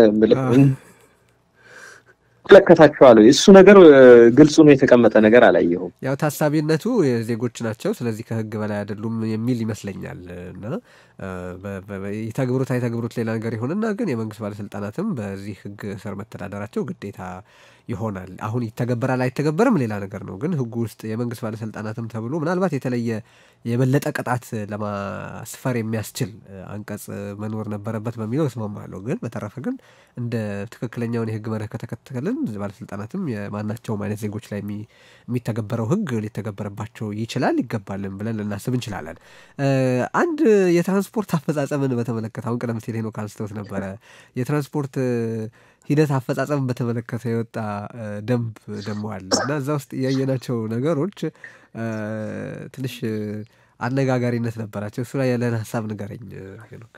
መለከታቸዋለሁ። እሱ ነገር ግልጽ ነው የተቀመጠ ነገር አላየሁም። ያው ታሳቢነቱ ዜጎች ናቸው፣ ስለዚህ ከህግ በላይ አይደሉም የሚል ይመስለኛል እና ይተግብሩት አይተግብሩት ሌላ ነገር ይሆንና ግን የመንግስት ባለስልጣናትም በዚህ ህግ ስር መተዳደራቸው ግዴታ ይሆናል። አሁን ይተገበራል አይተገበርም ሌላ ነገር ነው። ግን ህጉ ውስጥ የመንግስት ባለስልጣናትም ተብሎ ምናልባት የተለየ የበለጠ ቅጣት ለማስፈር የሚያስችል አንቀጽ መኖር ነበረበት በሚለው እስማማለሁ። ግን በተረፈ ግን እንደ ትክክለኛውን የህግ መርህ ከተከተልን ባለስልጣናትም የማናቸውም አይነት ዜጎች ላይ የሚተገበረው ህግ ሊተገበረባቸው ይችላል ይገባልን ብለን ልናስብ እንችላለን። አንድ የትራንስፖርት አፈጻጸምን በተመለከተ አሁን ቀደም ሲል ሄኖክ አንስተውት ነበረ። የትራንስፖርት ሂደት አፈጻጸምን በተመለከተ የወጣ ደንብ ደግሞ አለ እና እዛ ውስጥ ያየናቸው ነገሮች ትንሽ አነጋጋሪነት ነበራቸው። እሱ ላይ ያለን ሀሳብ ንገረኝ ሄኖክ።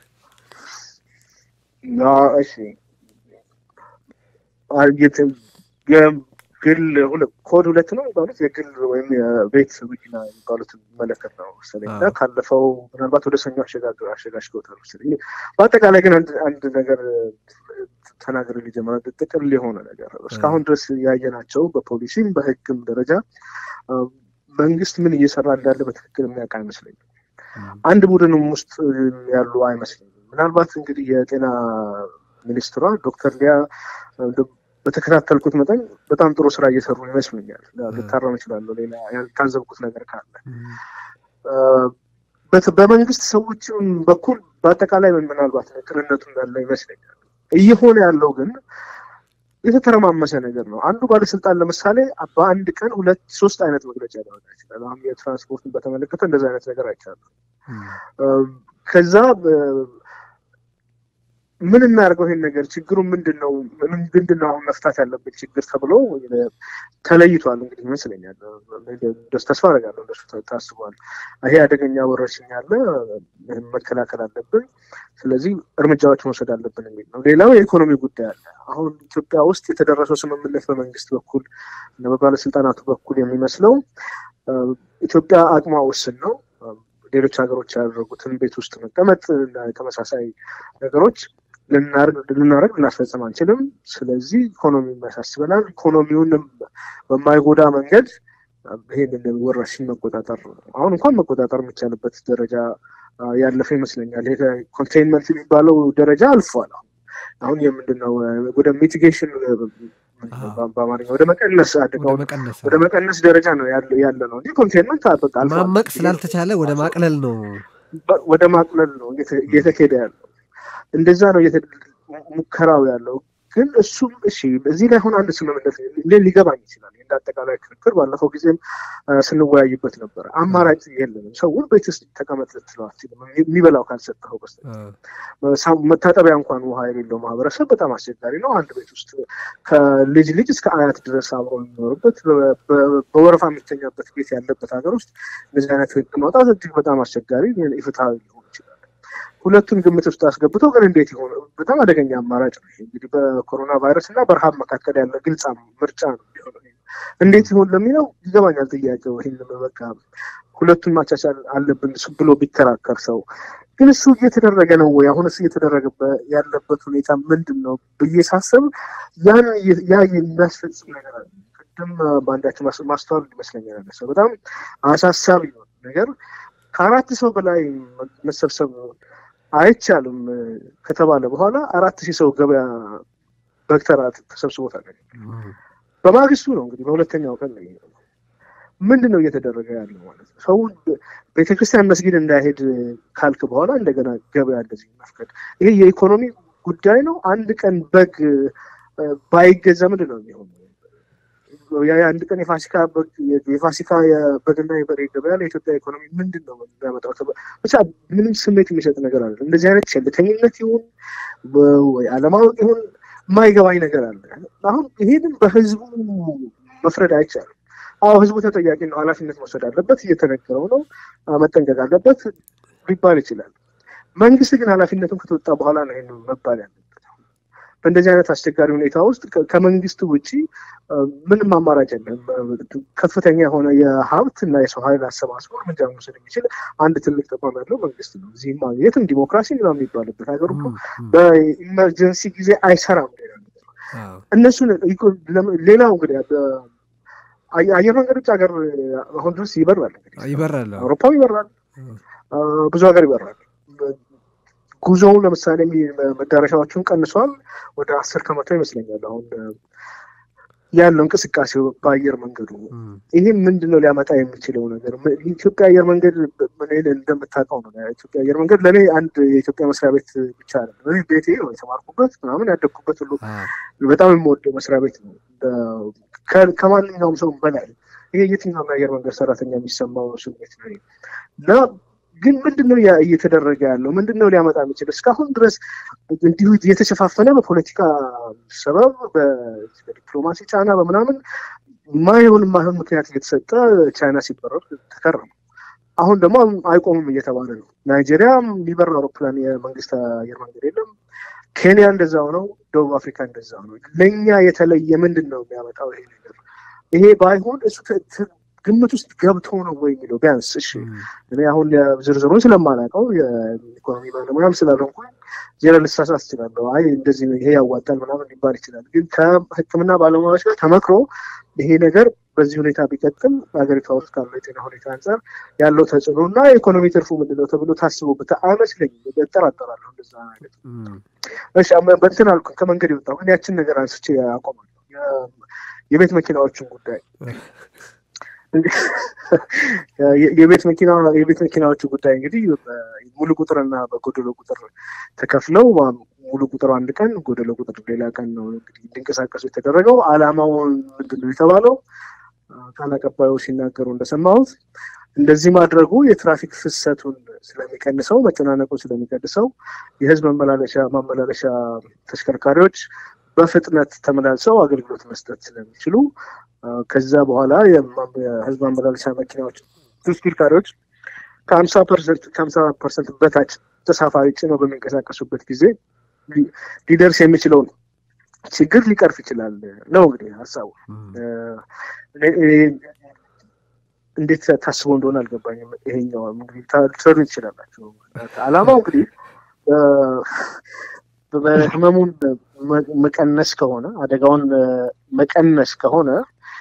እሺ ግል ኮድ ሁለት ነው የሚባሉት የግል ወይም የቤት መኪና የሚባሉት መለከት ነው መሰለኝ እና ካለፈው ምናልባት ወደ ሰኞ አሸጋግር አሸጋሽገውታል መሰለኝ። በአጠቃላይ ግን አንድ ነገር ተናገር ሊጀምር ጥቅል የሆነ ነገር እስካሁን ድረስ ያየናቸው በፖሊሲም በህግም ደረጃ መንግስት ምን እየሰራ እንዳለ በትክክል የሚያውቅ አይመስለኝም። አንድ ቡድንም ውስጥ ያሉ አይመስለኝም። ምናልባት እንግዲህ የጤና ሚኒስትሯ ዶክተር ሊያ በተከታተልኩት መጠን በጣም ጥሩ ስራ እየሰሩ ይመስሉኛል። ልታረም እችላለሁ ሌላ ያልታዘብኩት ነገር ካለ። በመንግስት ሰዎችም በኩል በአጠቃላይ ምናልባት ቅንነቱ እንዳለ ይመስለኛል። እየሆነ ያለው ግን የተተረማመሰ ነገር ነው። አንዱ ባለስልጣን ለምሳሌ በአንድ ቀን ሁለት ሶስት አይነት መግለጫ ሊያወጣ ይችላል። አሁን የትራንስፖርትን በተመለከተ እንደዚ አይነት ነገር አይቻልም። ከዛ ምን እናደርገው ይሄን ነገር ችግሩ ምንድን ነው ምንድን ነው አሁን መፍታት ያለብን ችግር ተብሎ ተለይቷል። እንግዲህ ይመስለኛል ደስ ተስፋ አደርጋለሁ እንደሱ ታስቧል። ይሄ አደገኛ ወረርሽኝ አለ፣ ይህም መከላከል አለብን፣ ስለዚህ እርምጃዎች መውሰድ አለብን የሚል ነው። ሌላው የኢኮኖሚ ጉዳይ አለ። አሁን ኢትዮጵያ ውስጥ የተደረሰው ስምምነት በመንግስት በኩል በባለስልጣናቱ በኩል የሚመስለው ኢትዮጵያ አቅሟ ውስን ነው ሌሎች ሀገሮች ያደረጉትን ቤት ውስጥ መቀመጥ ተመሳሳይ ነገሮች ልናደርግ ልናስፈጽም አንችልም። ስለዚህ ኢኮኖሚ ያሳስበናል። ኢኮኖሚውንም በማይጎዳ መንገድ ይሄንን ወረርሽኝ መቆጣጠር አሁን እንኳን መቆጣጠር የሚቻልበት ደረጃ ያለፈ ይመስለኛል። ይሄ ኮንቴይንመንት የሚባለው ደረጃ አልፏል። አሁን የምንድነው ወደ ሚቲጌሽን በአማርኛ ወደ መቀነስ አደጋውን ወደ መቀነስ ደረጃ ነው ያለ ነው እንጂ ኮንቴንመንት በቃ ማመቅ ስላልተቻለ ወደ ማቅለል ነው ወደ ማቅለል ነው እየተኬደ ያለው እንደዛ ነው ሙከራው ያለው ግን እሱም እሺ እዚህ ላይ አሁን አንድ ስምምነት ሊገባኝ ይችላል እንደ አጠቃላይ ክርክር ባለፈው ጊዜም ስንወያይበት ነበረ አማራጭ የለንም ሰውን ቤት ውስጥ ተቀመጥ ልትለው አትችልም የሚበላው ካልሰጠኸው በስተቀር መታጠቢያ እንኳን ውሃ የሌለው ማህበረሰብ በጣም አስቸጋሪ ነው አንድ ቤት ውስጥ ከልጅ ልጅ እስከ አያት ድረስ አብሮ የሚኖርበት በወረፋ የሚተኛበት ቤት ያለበት ሀገር ውስጥ እንደዚህ አይነት ህግ ማውጣት እጅግ በጣም አስቸጋሪ ኢፍትሐዊ ሊሆን ይችላል ሁለቱን ግምት ውስጥ አስገብተው ግን እንዴት ይሆን በጣም አደገኛ አማራጭ ነው እንግዲህ በኮሮና ቫይረስ እና በረሃብ መካከል ያለ ግልጽ ምርጫ ነው እንዴት ይሆን ለሚለው ይገባኛል ጥያቄው ይህን በቃ ሁለቱን ማቻቻል አለብን ብሎ ቢከራከር ሰው ግን እሱ እየተደረገ ነው ወይ አሁን እሱ እየተደረገ ያለበት ሁኔታ ምንድን ነው ብዬ ሳስብ ያን ያ የሚያስፈጽም ነገር አለ ቅድም በአንዳችን ማስተዋል ይመስለኛል ሰው በጣም አሳሳቢ ነው ነገር ከአራት ሰው በላይ መሰብሰብ አይቻልም ከተባለ በኋላ አራት ሺህ ሰው ገበያ በክተራ ተሰብስቦ ታገኘ በማግስቱ ነው እንግዲህ በሁለተኛው ቀን ነው ምንድን ነው እየተደረገ ያለው ማለት ነው ሰው ቤተክርስቲያን መስጊድ እንዳይሄድ ካልክ በኋላ እንደገና ገበያ እንደዚህ መፍቀድ ይሄ የኢኮኖሚ ጉዳይ ነው አንድ ቀን በግ ባይገዛ ምንድን ነው የሚሆነው የአንድ ቀን የፋሲካ የፋሲካ የበግና የበሬ ገበያ ለኢትዮጵያ ኢኮኖሚ ምንድን ነው የሚያመጣው? ብቻ ምንም ስሜት የሚሰጥ ነገር አለ። እንደዚህ አይነት ቸልተኝነት ይሁን ወይ አለማወቅ ይሁን የማይገባኝ ነገር አለ። አሁን ይሄንን በህዝቡ መፍረድ አይቻልም። አዎ ህዝቡ ተጠያቂ ነው፣ ኃላፊነት መውሰድ አለበት፣ እየተነገረው ነው፣ መጠንቀቅ አለበት ሊባል ይችላል። መንግስት ግን ኃላፊነቱን ከተወጣ በኋላ ነው ይህን መባል ያለበት። በእንደዚህ አይነት አስቸጋሪ ሁኔታ ውስጥ ከመንግስት ውጭ ምንም አማራጭ የለም። ከፍተኛ የሆነ የሀብት እና የሰው ኃይል አሰባስቦ እርምጃ መውሰድ የሚችል አንድ ትልቅ ተቋም ያለው መንግስት ነው። እዚህም የትም ዲሞክራሲ ነው የሚባልበት ሀገር እኮ በኢመርጀንሲ ጊዜ አይሰራም። እነሱን ሌላው እንግዲህ አየር መንገድ ውጭ ሀገር አሁን ድረስ ይበራል ይበራል፣ አውሮፓም ይበራል፣ ብዙ ሀገር ይበራል። ጉዞው ለምሳሌ መዳረሻዎቹን ቀንሷል። ወደ አስር ከመቶ ይመስለኛል አሁን ያለው እንቅስቃሴው በአየር መንገዱ። ይህ ምንድን ነው ሊያመጣ የሚችለው ነገር? ኢትዮጵያ አየር መንገድ እንደምታውቀው ነው። ኢትዮጵያ አየር መንገድ ለእኔ አንድ የኢትዮጵያ መስሪያ ቤት ብቻ አለ። ቤቴ ነው የተማርኩበት ምናምን ያደግኩበት ሁሉ በጣም የምወደው መስሪያ ቤት ነው ከማንኛውም ሰው በላይ ይሄ የትኛውም የአየር መንገድ ሰራተኛ የሚሰማው ስሜት ነው እና ግን ምንድን ነው እየተደረገ ያለው? ምንድን ነው ሊያመጣ የሚችል? እስካሁን ድረስ እንዲሁ የተሸፋፈነ በፖለቲካ ሰበብ፣ በዲፕሎማሲ ጫና፣ በምናምን ማይሆን ማይሆን ምክንያት እየተሰጠ ቻይና ሲበረር ተከረሙ። አሁን ደግሞ አይቆምም እየተባለ ነው። ናይጄሪያ የሚበር አውሮፕላን የመንግስት አየር መንገድ የለም። ኬንያ እንደዛው ነው። ደቡብ አፍሪካ እንደዛው ነው። ለእኛ የተለየ ምንድን ነው የሚያመጣው ይሄ ነገር? ይሄ ባይሆን እሱ ግምት ውስጥ ገብቶ ነው ወይ የሚለው ቢያንስ እሺ፣ እኔ አሁን ዝርዝሩን ስለማላውቀው የኢኮኖሚ ባለሙያም ስላልሆንኩ ዜና ልሳሳት እችላለሁ። አይ እንደዚህ ይሄ ያዋጣል ምናምን ሊባል ይችላል። ግን ከሕክምና ባለሙያዎች ጋር ተመክሮ ይሄ ነገር በዚህ ሁኔታ ቢቀጥል ሀገሪቷ ውስጥ ካለው የጤና ሁኔታ አንጻር ያለው ተጽዕኖ እና የኢኮኖሚ ትርፉ ምንድነው ተብሎ ታስቦበት አይመስለኝም። እጠራጠራለሁ እንደዛ አይነት እሺ። በእንትን አልኩ ከመንገድ የወጣሁ ግን ያችን ነገር አንስቼ አቆማለሁ። የቤት መኪናዎችን ጉዳይ የቤት መኪና የቤት መኪናዎቹ ጉዳይ እንግዲህ ሙሉ ቁጥርና በጎደሎ ቁጥር ተከፍለው ሙሉ ቁጥሩ አንድ ቀን ጎደሎ ቁጥር ሌላ ቀን ነው እንግዲህ እንዲንቀሳቀሱ የተደረገው። አላማው ምንድን ነው የተባለው? ቃል አቀባዩ ሲናገሩ እንደሰማሁት እንደዚህ ማድረጉ የትራፊክ ፍሰቱን ስለሚቀንሰው፣ መጨናነቁን ስለሚቀንሰው የህዝብ መመላለሻ ማመላለሻ ተሽከርካሪዎች በፍጥነት ተመላልሰው አገልግሎት መስጠት ስለሚችሉ ከዛ በኋላ የህዝብ ማመላለሻ መኪናዎች ተሽከርካሪዎች ከሀምሳ ፐርሰንት ከሀምሳ ፐርሰንት በታች ተሳፋሪ ጭነው በሚንቀሳቀሱበት ጊዜ ሊደርስ የሚችለውን ችግር ሊቀርፍ ይችላል ነው እንግዲህ ሀሳቡ። እንዴት ታስቦ እንደሆነ አልገባኝም። ይሄኛው እንግዲህ ልትረዱ ትችላላችሁ። አላማው እንግዲህ ህመሙን መቀነስ ከሆነ አደጋውን መቀነስ ከሆነ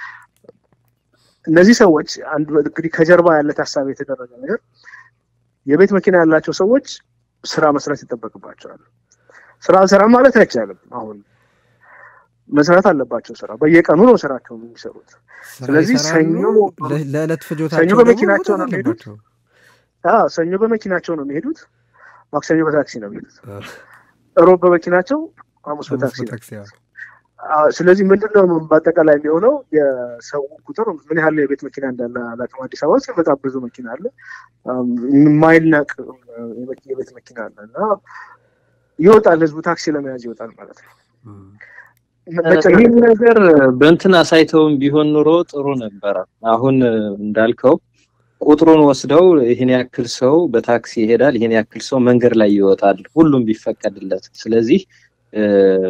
እነዚህ ሰዎች አንድ እንግዲህ ከጀርባ ያለ ታሳቢ የተደረገ ነገር የቤት መኪና ያላቸው ሰዎች ስራ መስራት ይጠበቅባቸዋል። ስራ አልሰራም ማለት አይቻልም። አሁን መስራት አለባቸው ስራ በየቀኑ ነው ስራቸው የሚሰሩት ስለዚህ ሰኞ ለዕለት ሰኞ ፍጆታቸው በመኪናቸው ነው ደግሞ የሚሄዱት አለባቸው። አዎ ሰኞ በመኪናቸው ነው የሚሄዱት ማክሰኞ በታክሲ ነው የሚሄዱት ሮብ በመኪናቸው ሐሙስ ሐሙስ በታክሲ ነው በታክሲ ያው። አዎ፣ ስለዚህ ምንድነው በአጠቃላይ የሚሆነው የሰው ቁጥር ምን ያህል የቤት መኪና እንዳለ አላውቅም። አዲስ አበባ ውስጥ በጣም ብዙ መኪና አለ፣ አም፣ የማይናቅ የመኪ- የቤት መኪና አለ እና ይወጣል፣ ህዝቡ ታክሲ ለመያዝ ይወጣል ማለት ነው። እም። መጨናነቅ ይህን ነገር በእንትን አሳይተውም ቢሆን ኑሮ ጥሩ ነበረ። አሁን እንዳልከው ቁጥሩን ወስደው ይህን ያክል ሰው በታክሲ ይሄዳል፣ ይህን ያክል ሰው መንገድ ላይ ይወጣል፣ ሁሉም ቢፈቀድለት። ስለዚህ እ፣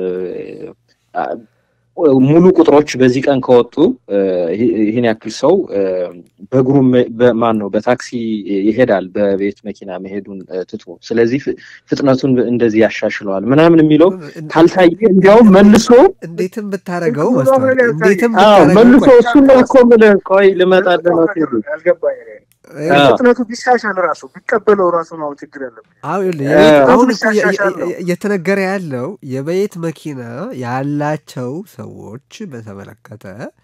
አ፣ ሙሉ ቁጥሮች በዚህ ቀን ከወጡ እ፣ ይህ- ይህን ያክል ሰው እ፣ በእግሩ መ- በማን ነው በታክሲ ይሄዳል በቤት መኪና መሄዱን እ፣ ትቶ። ስለዚህ ፍ- ፍጥነቱን እንደዚህ ያሻሽለዋል ምናምን የሚለው ካልታየ እንዲያውም መልሶ እንዴትም ብታረገው ህዝቡ መስታወት አብረን እንዴትም አዎ ብታረገው መልሶ ቆይ፣ እሱን ነው እኮ የምልህ። ቆይ ልመጣልህ ነው ቴዱ። ያልገባኝ እኔ ይኸውልህ፣ አዎ። ፍጥነቱ ቢሻሻል ራሱ ቢቀበለው ራሱ ነው አሁን ችግር ያለብን። አሁን ይኸውልህ፣ እ፣ የቤት- አሁን እኮ የ- ሲያሻሻል ነው። የ- እየተነገረ ያለው የቤት መኪና ያላቸው ሰዎች በተመለከተ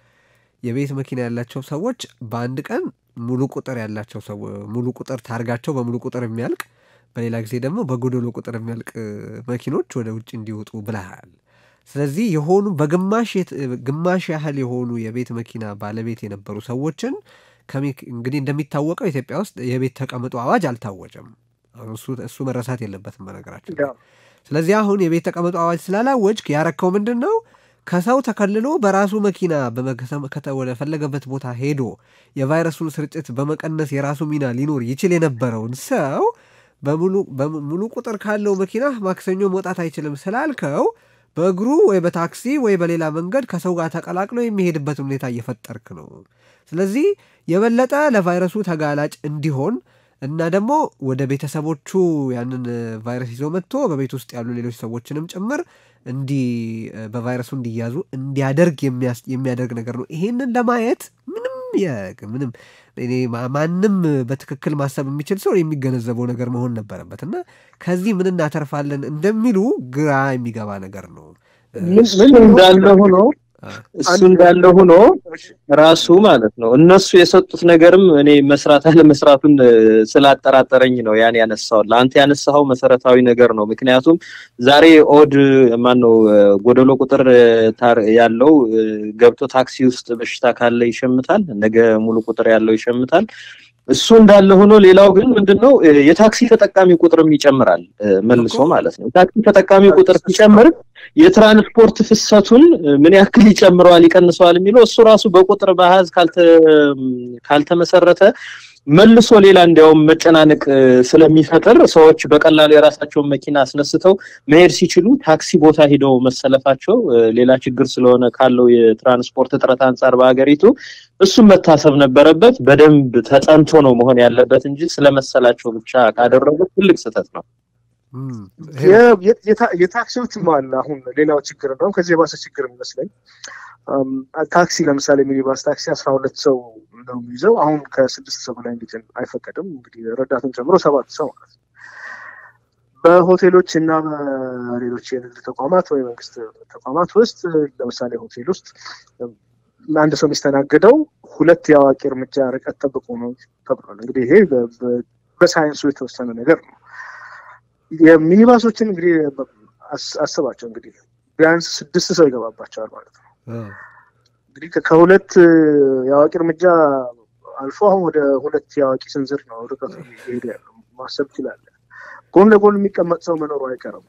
የቤት መኪና ያላቸው ሰዎች በአንድ ቀን ሙሉ ቁጥር ያላቸው ሰው ሙሉ ቁጥር ታርጋቸው በሙሉ ቁጥር የሚያልቅ በሌላ ጊዜ ደግሞ በጎደሎ ቁጥር የሚያልቅ እ፣ መኪኖች ወደ ውጭ እንዲወጡ ብለሃል። ስለዚህ የሆኑ በግማሽ የት- ግማሽ ያህል የሆኑ የቤት መኪና ባለቤት የነበሩ ሰዎችን ከሚ- እንግዲህ እንደሚታወቀው ኢትዮጵያ ውስጥ የቤት ተቀምጦ አዋጅ አልታወጀም። አሁን እሱ እሱ መረሳት የለበትም በነገራችን ላይ። ያው ስለዚህ አሁን የቤት ተቀምጦ አዋጅ ስላላወጅክ ያረከው ምንድን ነው? ከሰው ተከልሎ በራሱ መኪና በመከሰም- ከተ- ወደ ፈለገበት ቦታ ሄዶ የቫይረሱን ስርጭት በመቀነስ የራሱ ሚና ሊኖር ይችል የነበረውን ሰው በሙሉ በሙሉ ቁጥር ካለው መኪና ማክሰኞ መውጣት አይችልም ስላልከው በእግሩ ወይ በታክሲ ወይ በሌላ መንገድ ከሰው ጋር ተቀላቅሎ የሚሄድበት ሁኔታ እየፈጠርክ ነው። ስለዚህ የበለጠ ለቫይረሱ ተጋላጭ እንዲሆን እና ደግሞ ወደ ቤተሰቦቹ ያንን እ፣ ቫይረስ ይዞ መጥቶ በቤት ውስጥ ያሉ ሌሎች ሰዎችንም ጭምር እንዲ እ፣ በቫይረሱ እንዲያዙ እንዲያደርግ የሚያስ- የሚያደርግ ነገር ነው። ይሄንን ለማየት ምንም የ- ምንም እኔ ማ- ማንም በትክክል ማሰብ የሚችል ሰው የሚገነዘበው ነገር መሆን ነበረበት እና ከዚህ ምን እናተርፋለን እንደሚሉ ግራ የሚገባ ነገር ነው። እ፣ ምን እሱ እንዳለ ሆኖ አ፣ እሱ እንዳለ ሆኖ ራሱ ማለት ነው እነሱ የሰጡት ነገርም እኔ መስራት አለመስራቱን እ፣ ስላጠራጠረኝ ነው ያን ያነሳው። ለአንተ ያነሳኸው መሰረታዊ ነገር ነው። ምክንያቱም ዛሬ ኦድ ማን ነው እ፣ ጎደሎ ቁጥር እ፣ ታር- ያለው እ፣ ገብቶ ታክሲ ውስጥ በሽታ ካለ ይሸምታል፣ ነገ ሙሉ ቁጥር ያለው ይሸምታል። እሱ እንዳለ ሆኖ ሌላው ግን ምንድነው እ፣ የታክሲ ተጠቃሚ ቁጥርም ይጨምራል እ፣ መልሶ እኮ። ማለት ነው። ታክሲ ተጠቃሚ ቁጥር ሲጨምር የትራንስፖርት ፍሰቱን እ፣ ምን ያክል ይጨምረዋል ይቀንሰዋል የሚለው እሱ ራሱ በቁጥር በአሃዝ ካልተ ካልተመሰረተ መልሶ ሌላ እንዲያውም መጨናነቅ እ፣ ስለሚፈጥር ሰዎች በቀላሉ የራሳቸውን መኪና አስነስተው መሄድ ሲችሉ ታክሲ ቦታ ሂደው መሰለፋቸው እ፣ ሌላ ችግር ስለሆነ ካለው የትራንስፖርት እጥረት አንጻር በሀገሪቱ እሱም መታሰብ ነበረበት። በደንብ ተጠንቶ ነው መሆን ያለበት እንጂ ስለመሰላቸው ብቻ ካደረጉት ትልቅ ስህተት ነው። እም፣ ይሄ ነው። የ- የ- የታ- የታክሲዎችም አለ። አሁን ሌላው ችግር እንደውም ከዚህ የባሰ ችግር የሚመስለኝ አም፣ ታክሲ ለምሳሌ ሚኒባስ ታክሲ አስራ ሁለት ሰው ነው የሚይዘው። አሁን ከስድስት ሰው በላይ እንዲጭን አይፈቀድም። እንግዲህ ረዳቱን ጨምሮ ሰባት ሰው ማለት ነው። በሆቴሎች እና በሌሎች የንግድ ተቋማት ወይ መንግስት ተቋማት ውስጥ ለምሳሌ ሆቴል ውስጥ አንድ ሰው የሚስተናገደው ሁለት የአዋቂ እርምጃ ርቀት ጠብቆ ነው ተብሏል። እንግዲህ ይሄ በ- በ- በሳይንሱ የተወሰነ ነገር ነው። የሚኒባሶችን እንግዲህ አስ- አስባቸው እንግዲህ ቢያንስ ስድስት ሰው ይገባባቸዋል ማለት ነው። አ፣ እንግዲህ ከ- ከሁለት የአዋቂ እርምጃ አልፎ አሁን ወደ ሁለት የአዋቂ ስንዝር ነው ርቀቱ እየሄደ ያለው ማሰብ ይችላል። ጎን ለጎን የሚቀመጥ ሰው መኖሩ አይቀርም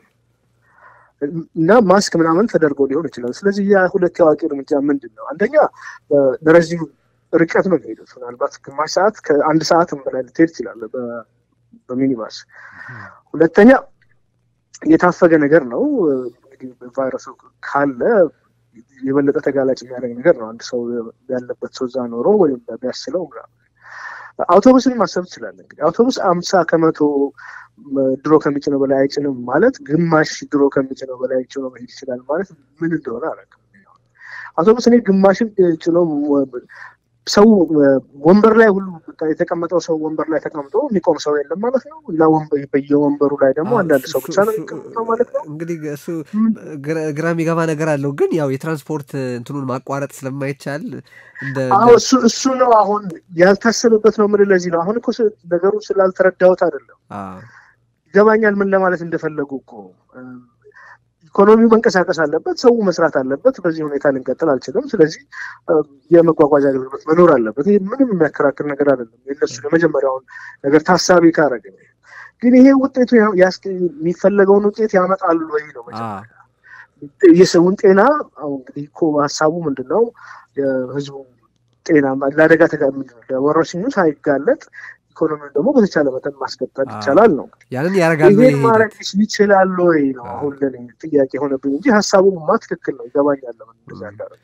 እና ማስክ ምናምን ተደርጎ ሊሆን ይችላል። ስለዚህ ያ ሁለት የአዋቂ እርምጃ ምንድን ነው? አንደኛ እ፣ ለረዥም ርቀት ነው የሚሄዱት። ምናልባት ግማሽ ሰዓት ከአንድ ሰዓትም በላይ ልትሄድ ትችላለህ በ- በሚኒባስ። ሁለተኛ የታፈገ ነገር ነው። እንግዲህ ቫይረሱ ካለ የበለጠ ተጋላጭ የሚያደርግ ነገር ነው። አንድ ሰው ያለበት ሰው እዛ ኖሮ ወይም ቢያስለው ምናምን። አውቶቡስን ማሰብ ትችላለህ። እንግዲህ አውቶቡስ አምሳ ከመቶ ም፣ ድሮ ከሚጭነው በላይ አይጭንም ማለት ግማሽ ድሮ ከሚጭነው በላይ ጭኖ መሄድ ይችላል ማለት ምን እንደሆነ አላውቅም። አውቶቡስ እኔ ግማሽን ጭኖ ሰው ወንበር ላይ ሁሉ የተቀመጠው ሰው ወንበር ላይ ተቀምጦ የሚቆም ሰው የለም ማለት ነው። እና በየወንበሩ ላይ ደግሞ አንዳንድ ሰው ብቻ ነው የሚቀመጠው ማለት ነው። እንግዲህ እሱ ግራ የሚገባ ነገር አለው። ግን ያው የትራንስፖርት እንትኑን ማቋረጥ ስለማይቻል እሱ እሱ ነው አሁን ያልታሰበበት ነው። ምን ለዚህ ነው አሁን እኮ ነገሩ ስላልተረዳሁት አይደለም። ይገባኛል ምን ለማለት እንደፈለጉ እኮ ኢኮኖሚው መንቀሳቀስ አለበት፣ ሰው መስራት አለበት። በዚህ ሁኔታ ልንቀጥል አልችልም። ስለዚህ የመጓጓዣ አገልግሎት መኖር አለበት። ይህ ምንም የሚያከራክር ነገር አይደለም። የነሱ የመጀመሪያውን ነገር ታሳቢ ካረገ ግን ይሄ ውጤቱ የሚፈለገውን ውጤት ያመጣሉ ወይ ነው የሰውን ጤና እንግዲህ እኮ ሀሳቡ ምንድን ነው? የህዝቡ ጤና ለአደጋ ለወረርሽኙ ሳይጋለጥ ኢኮኖሚውን ደግሞ በተቻለ መጠን ማስቀጠል ይቻላል ነው። ያንን ያደርጋሉ። ይሄን ማድረግ ይችላሉ ወይ ነው አሁን ለኔ ጥያቄ የሆነብኝ እንጂ ሀሳቡማ ትክክል ነው፣ ይገባኛል። ለምን እንደዛ እንዳደረግ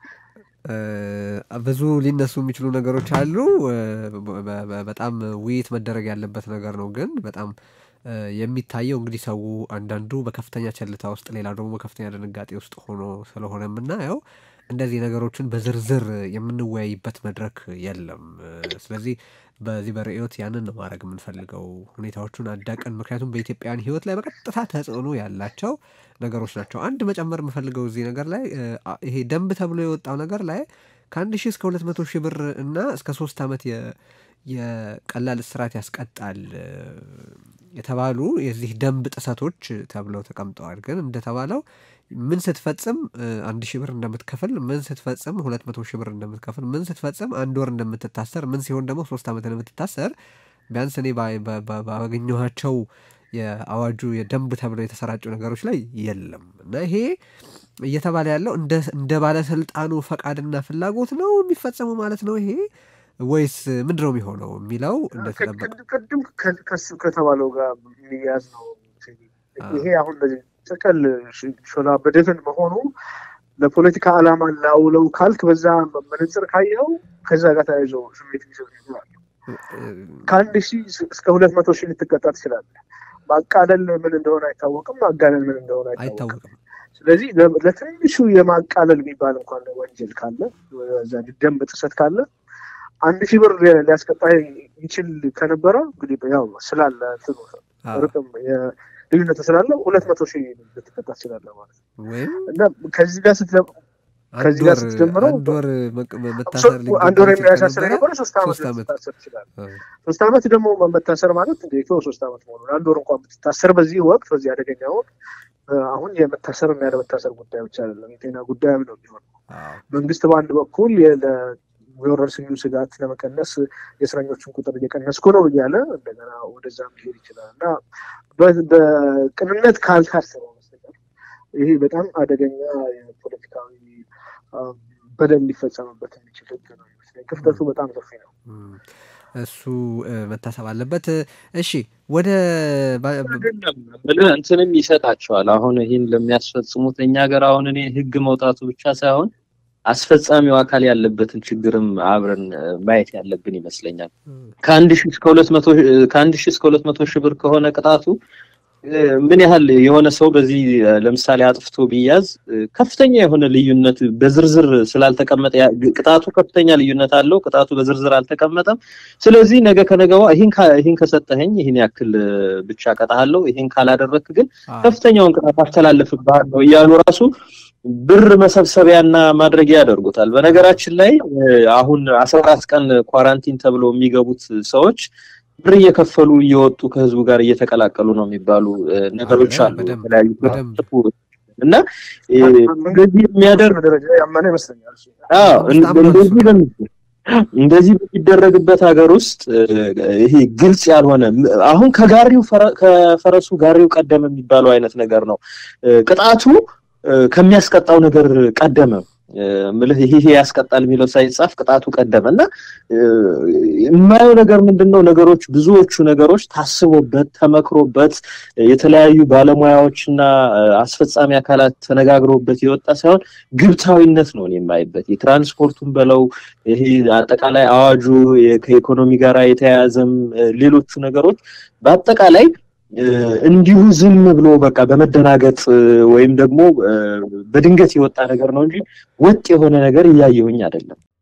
ብዙ ሊነሱ የሚችሉ ነገሮች አሉ። በጣም ውይይት መደረግ ያለበት ነገር ነው። ግን በጣም የሚታየው እንግዲህ ሰው አንዳንዱ በከፍተኛ ቸልታ ውስጥ፣ ሌላው ደግሞ በከፍተኛ ድንጋጤ ውስጥ ሆኖ ስለሆነ የምናየው እንደዚህ ነገሮችን በዝርዝር የምንወያይበት መድረክ የለም። ስለዚህ በዚህ በርዕዮት ያንን ነው ማድረግ የምንፈልገው ሁኔታዎቹን አዳቀን። ምክንያቱም በኢትዮጵያውያን ሕይወት ላይ በቀጥታ ተጽዕኖ ያላቸው ነገሮች ናቸው። አንድ መጨመር የምፈልገው እዚህ ነገር ላይ ይሄ ደንብ ተብሎ የወጣው ነገር ላይ ከአንድ ሺህ እስከ ሁለት መቶ ሺህ ብር እና እስከ ሶስት ዓመት የቀላል እስራት ያስቀጣል የተባሉ የዚህ ደንብ ጥሰቶች ተብለው ተቀምጠዋል። ግን እንደተባለው ምን ስትፈጽም አንድ ሺህ ብር እንደምትከፍል፣ ምን ስትፈጽም ሁለት መቶ ሺህ ብር እንደምትከፍል፣ ምን ስትፈጽም አንድ ወር እንደምትታሰር፣ ምን ሲሆን ደግሞ ሶስት ዓመት እንደምትታሰር ቢያንስ እኔ ባገኘኋቸው የአዋጁ የደንብ ተብለው የተሰራጩ ነገሮች ላይ የለም እና ይሄ እየተባለ ያለው እንደ ባለስልጣኑ ፈቃድና ፍላጎት ነው የሚፈጸሙ ማለት ነው ይሄ ወይስ ምንድን ነው የሚሆነው የሚለው እንደተጠበቀ ቅድም ከሱ ከተባለው ጋር የሚያዝ ነው። ይሄ አሁን እንደዚህ ጥቅል ሾላ በደፍን መሆኑ ለፖለቲካ ዓላማ ላውለው ካልክ በዛ መነጽር ካየኸው ከዛ ጋር ተያይዞ ስሜት ሊሰጥ ይችላል። ከአንድ ሺህ እስከ ሁለት መቶ ሺህ ልትቀጣ ትችላለህ። ማቃለል ምን እንደሆነ አይታወቅም። ማጋለል ምን እንደሆነ አይታወቅም። ስለዚህ ለትንሹ የማቃለል የሚባል እንኳን ወንጀል ካለ ዛ ደንብ ጥሰት ካለ አንድ ሺህ ብር ሊያስቀጣ ይችል ከነበረ እንግዲህ ያው ስላለ ርቅም ልዩነቱ ስላለ ሁለት መቶ ሺህ ልትቀጣ ትችላለህ ማለት ነው እና ከዚህ ጋር ስትለ ከዚህ ጋር ስትጀምረው አንድ ወር መታሰር አንድ ወር የሚያሳስር የነበረ ሶስት ዓመት ልትታሰር ትችላለህ። ሶስት ዓመት ደግሞ መታሰር ማለት እንደ ሶስት ዓመት መሆኑ አንድ ወር እንኳን ብትታሰር በዚህ ወቅት በዚህ አደገኛ ወቅት አሁን የመታሰር እና ያለመታሰር ጉዳይ ብቻ አይደለም፣ የጤና ጉዳይም ነው የሚሆነው። መንግስት በአንድ በኩል የወረርሽኙ ስጋት ለመቀነስ የእስረኞችን ቁጥር እየቀነስኩ ነው እያለ እንደገና ወደዛ መሄድ ይችላል እና በቅንነት ካልታሰበው በስተቀር ይሄ በጣም አደገኛ የፖለቲካዊ በደል ሊፈጸምበት የሚችል ህግ ነው ይመስለኝ። ክፍተቱ በጣም ሰፊ ነው። እሱ መታሰብ አለበት። እሺ ወደ እንትንም ይሰጣቸዋል። አሁን ይህን ለሚያስፈጽሙት እኛ ሀገር አሁን እኔ ህግ መውጣቱ ብቻ ሳይሆን አስፈጻሚው አካል ያለበትን ችግርም አብረን ማየት ያለብን ይመስለኛል። ከአንድ ሺህ እስከ ሁለት መቶ ከአንድ ሺህ እስከ ሁለት መቶ ሺህ ብር ከሆነ ቅጣቱ ምን ያህል የሆነ ሰው በዚህ ለምሳሌ አጥፍቶ ቢያዝ ከፍተኛ የሆነ ልዩነት በዝርዝር ስላልተቀመጠ ቅጣቱ ከፍተኛ ልዩነት አለው። ቅጣቱ በዝርዝር አልተቀመጠም። ስለዚህ ነገ ከነገዋ ይህን ከሰጠኸኝ ይህን ያክል ብቻ ቀጣሃለሁ፣ ይህን ካላደረክ ግን ከፍተኛውን ቅጣት አስተላልፍብሃለሁ እያሉ ራሱ ብር መሰብሰቢያና ማድረጊያ ያደርጉታል። በነገራችን ላይ አሁን አስራ አራት ቀን ኳራንቲን ተብለው የሚገቡት ሰዎች ብር እየከፈሉ እየወጡ ከህዝቡ ጋር እየተቀላቀሉ ነው የሚባሉ ነገሮች አሉ። የተለያዩ እና እንደዚህ የሚያደርግ ደረጃ ያመነ ይመስለኛል። እንደዚህ እንደዚህ በሚደረግበት ሀገር ውስጥ ይሄ ግልጽ ያልሆነ አሁን ከጋሪው ከፈረሱ ጋሪው ቀደመ የሚባለው አይነት ነገር ነው። ቅጣቱ ከሚያስቀጣው ነገር ቀደመ ምልህ ይሄ ያስቀጣል የሚለው ሳይጻፍ ቅጣቱ ቀደመ እና የማየው ነገር ምንድን ነው? ነገሮች ብዙዎቹ ነገሮች ታስቦበት ተመክሮበት የተለያዩ ባለሙያዎችና አስፈጻሚ አካላት ተነጋግረውበት የወጣ ሳይሆን ግብታዊነት ነው የማይበት የትራንስፖርቱን በለው ይሄ አጠቃላይ አዋጁ ከኢኮኖሚ ጋር የተያያዘም ሌሎቹ ነገሮች በአጠቃላይ እንዲሁ ዝም ብሎ በቃ በመደናገጥ ወይም ደግሞ በድንገት የወጣ ነገር ነው እንጂ ወጥ የሆነ ነገር እያየሁኝ አይደለም።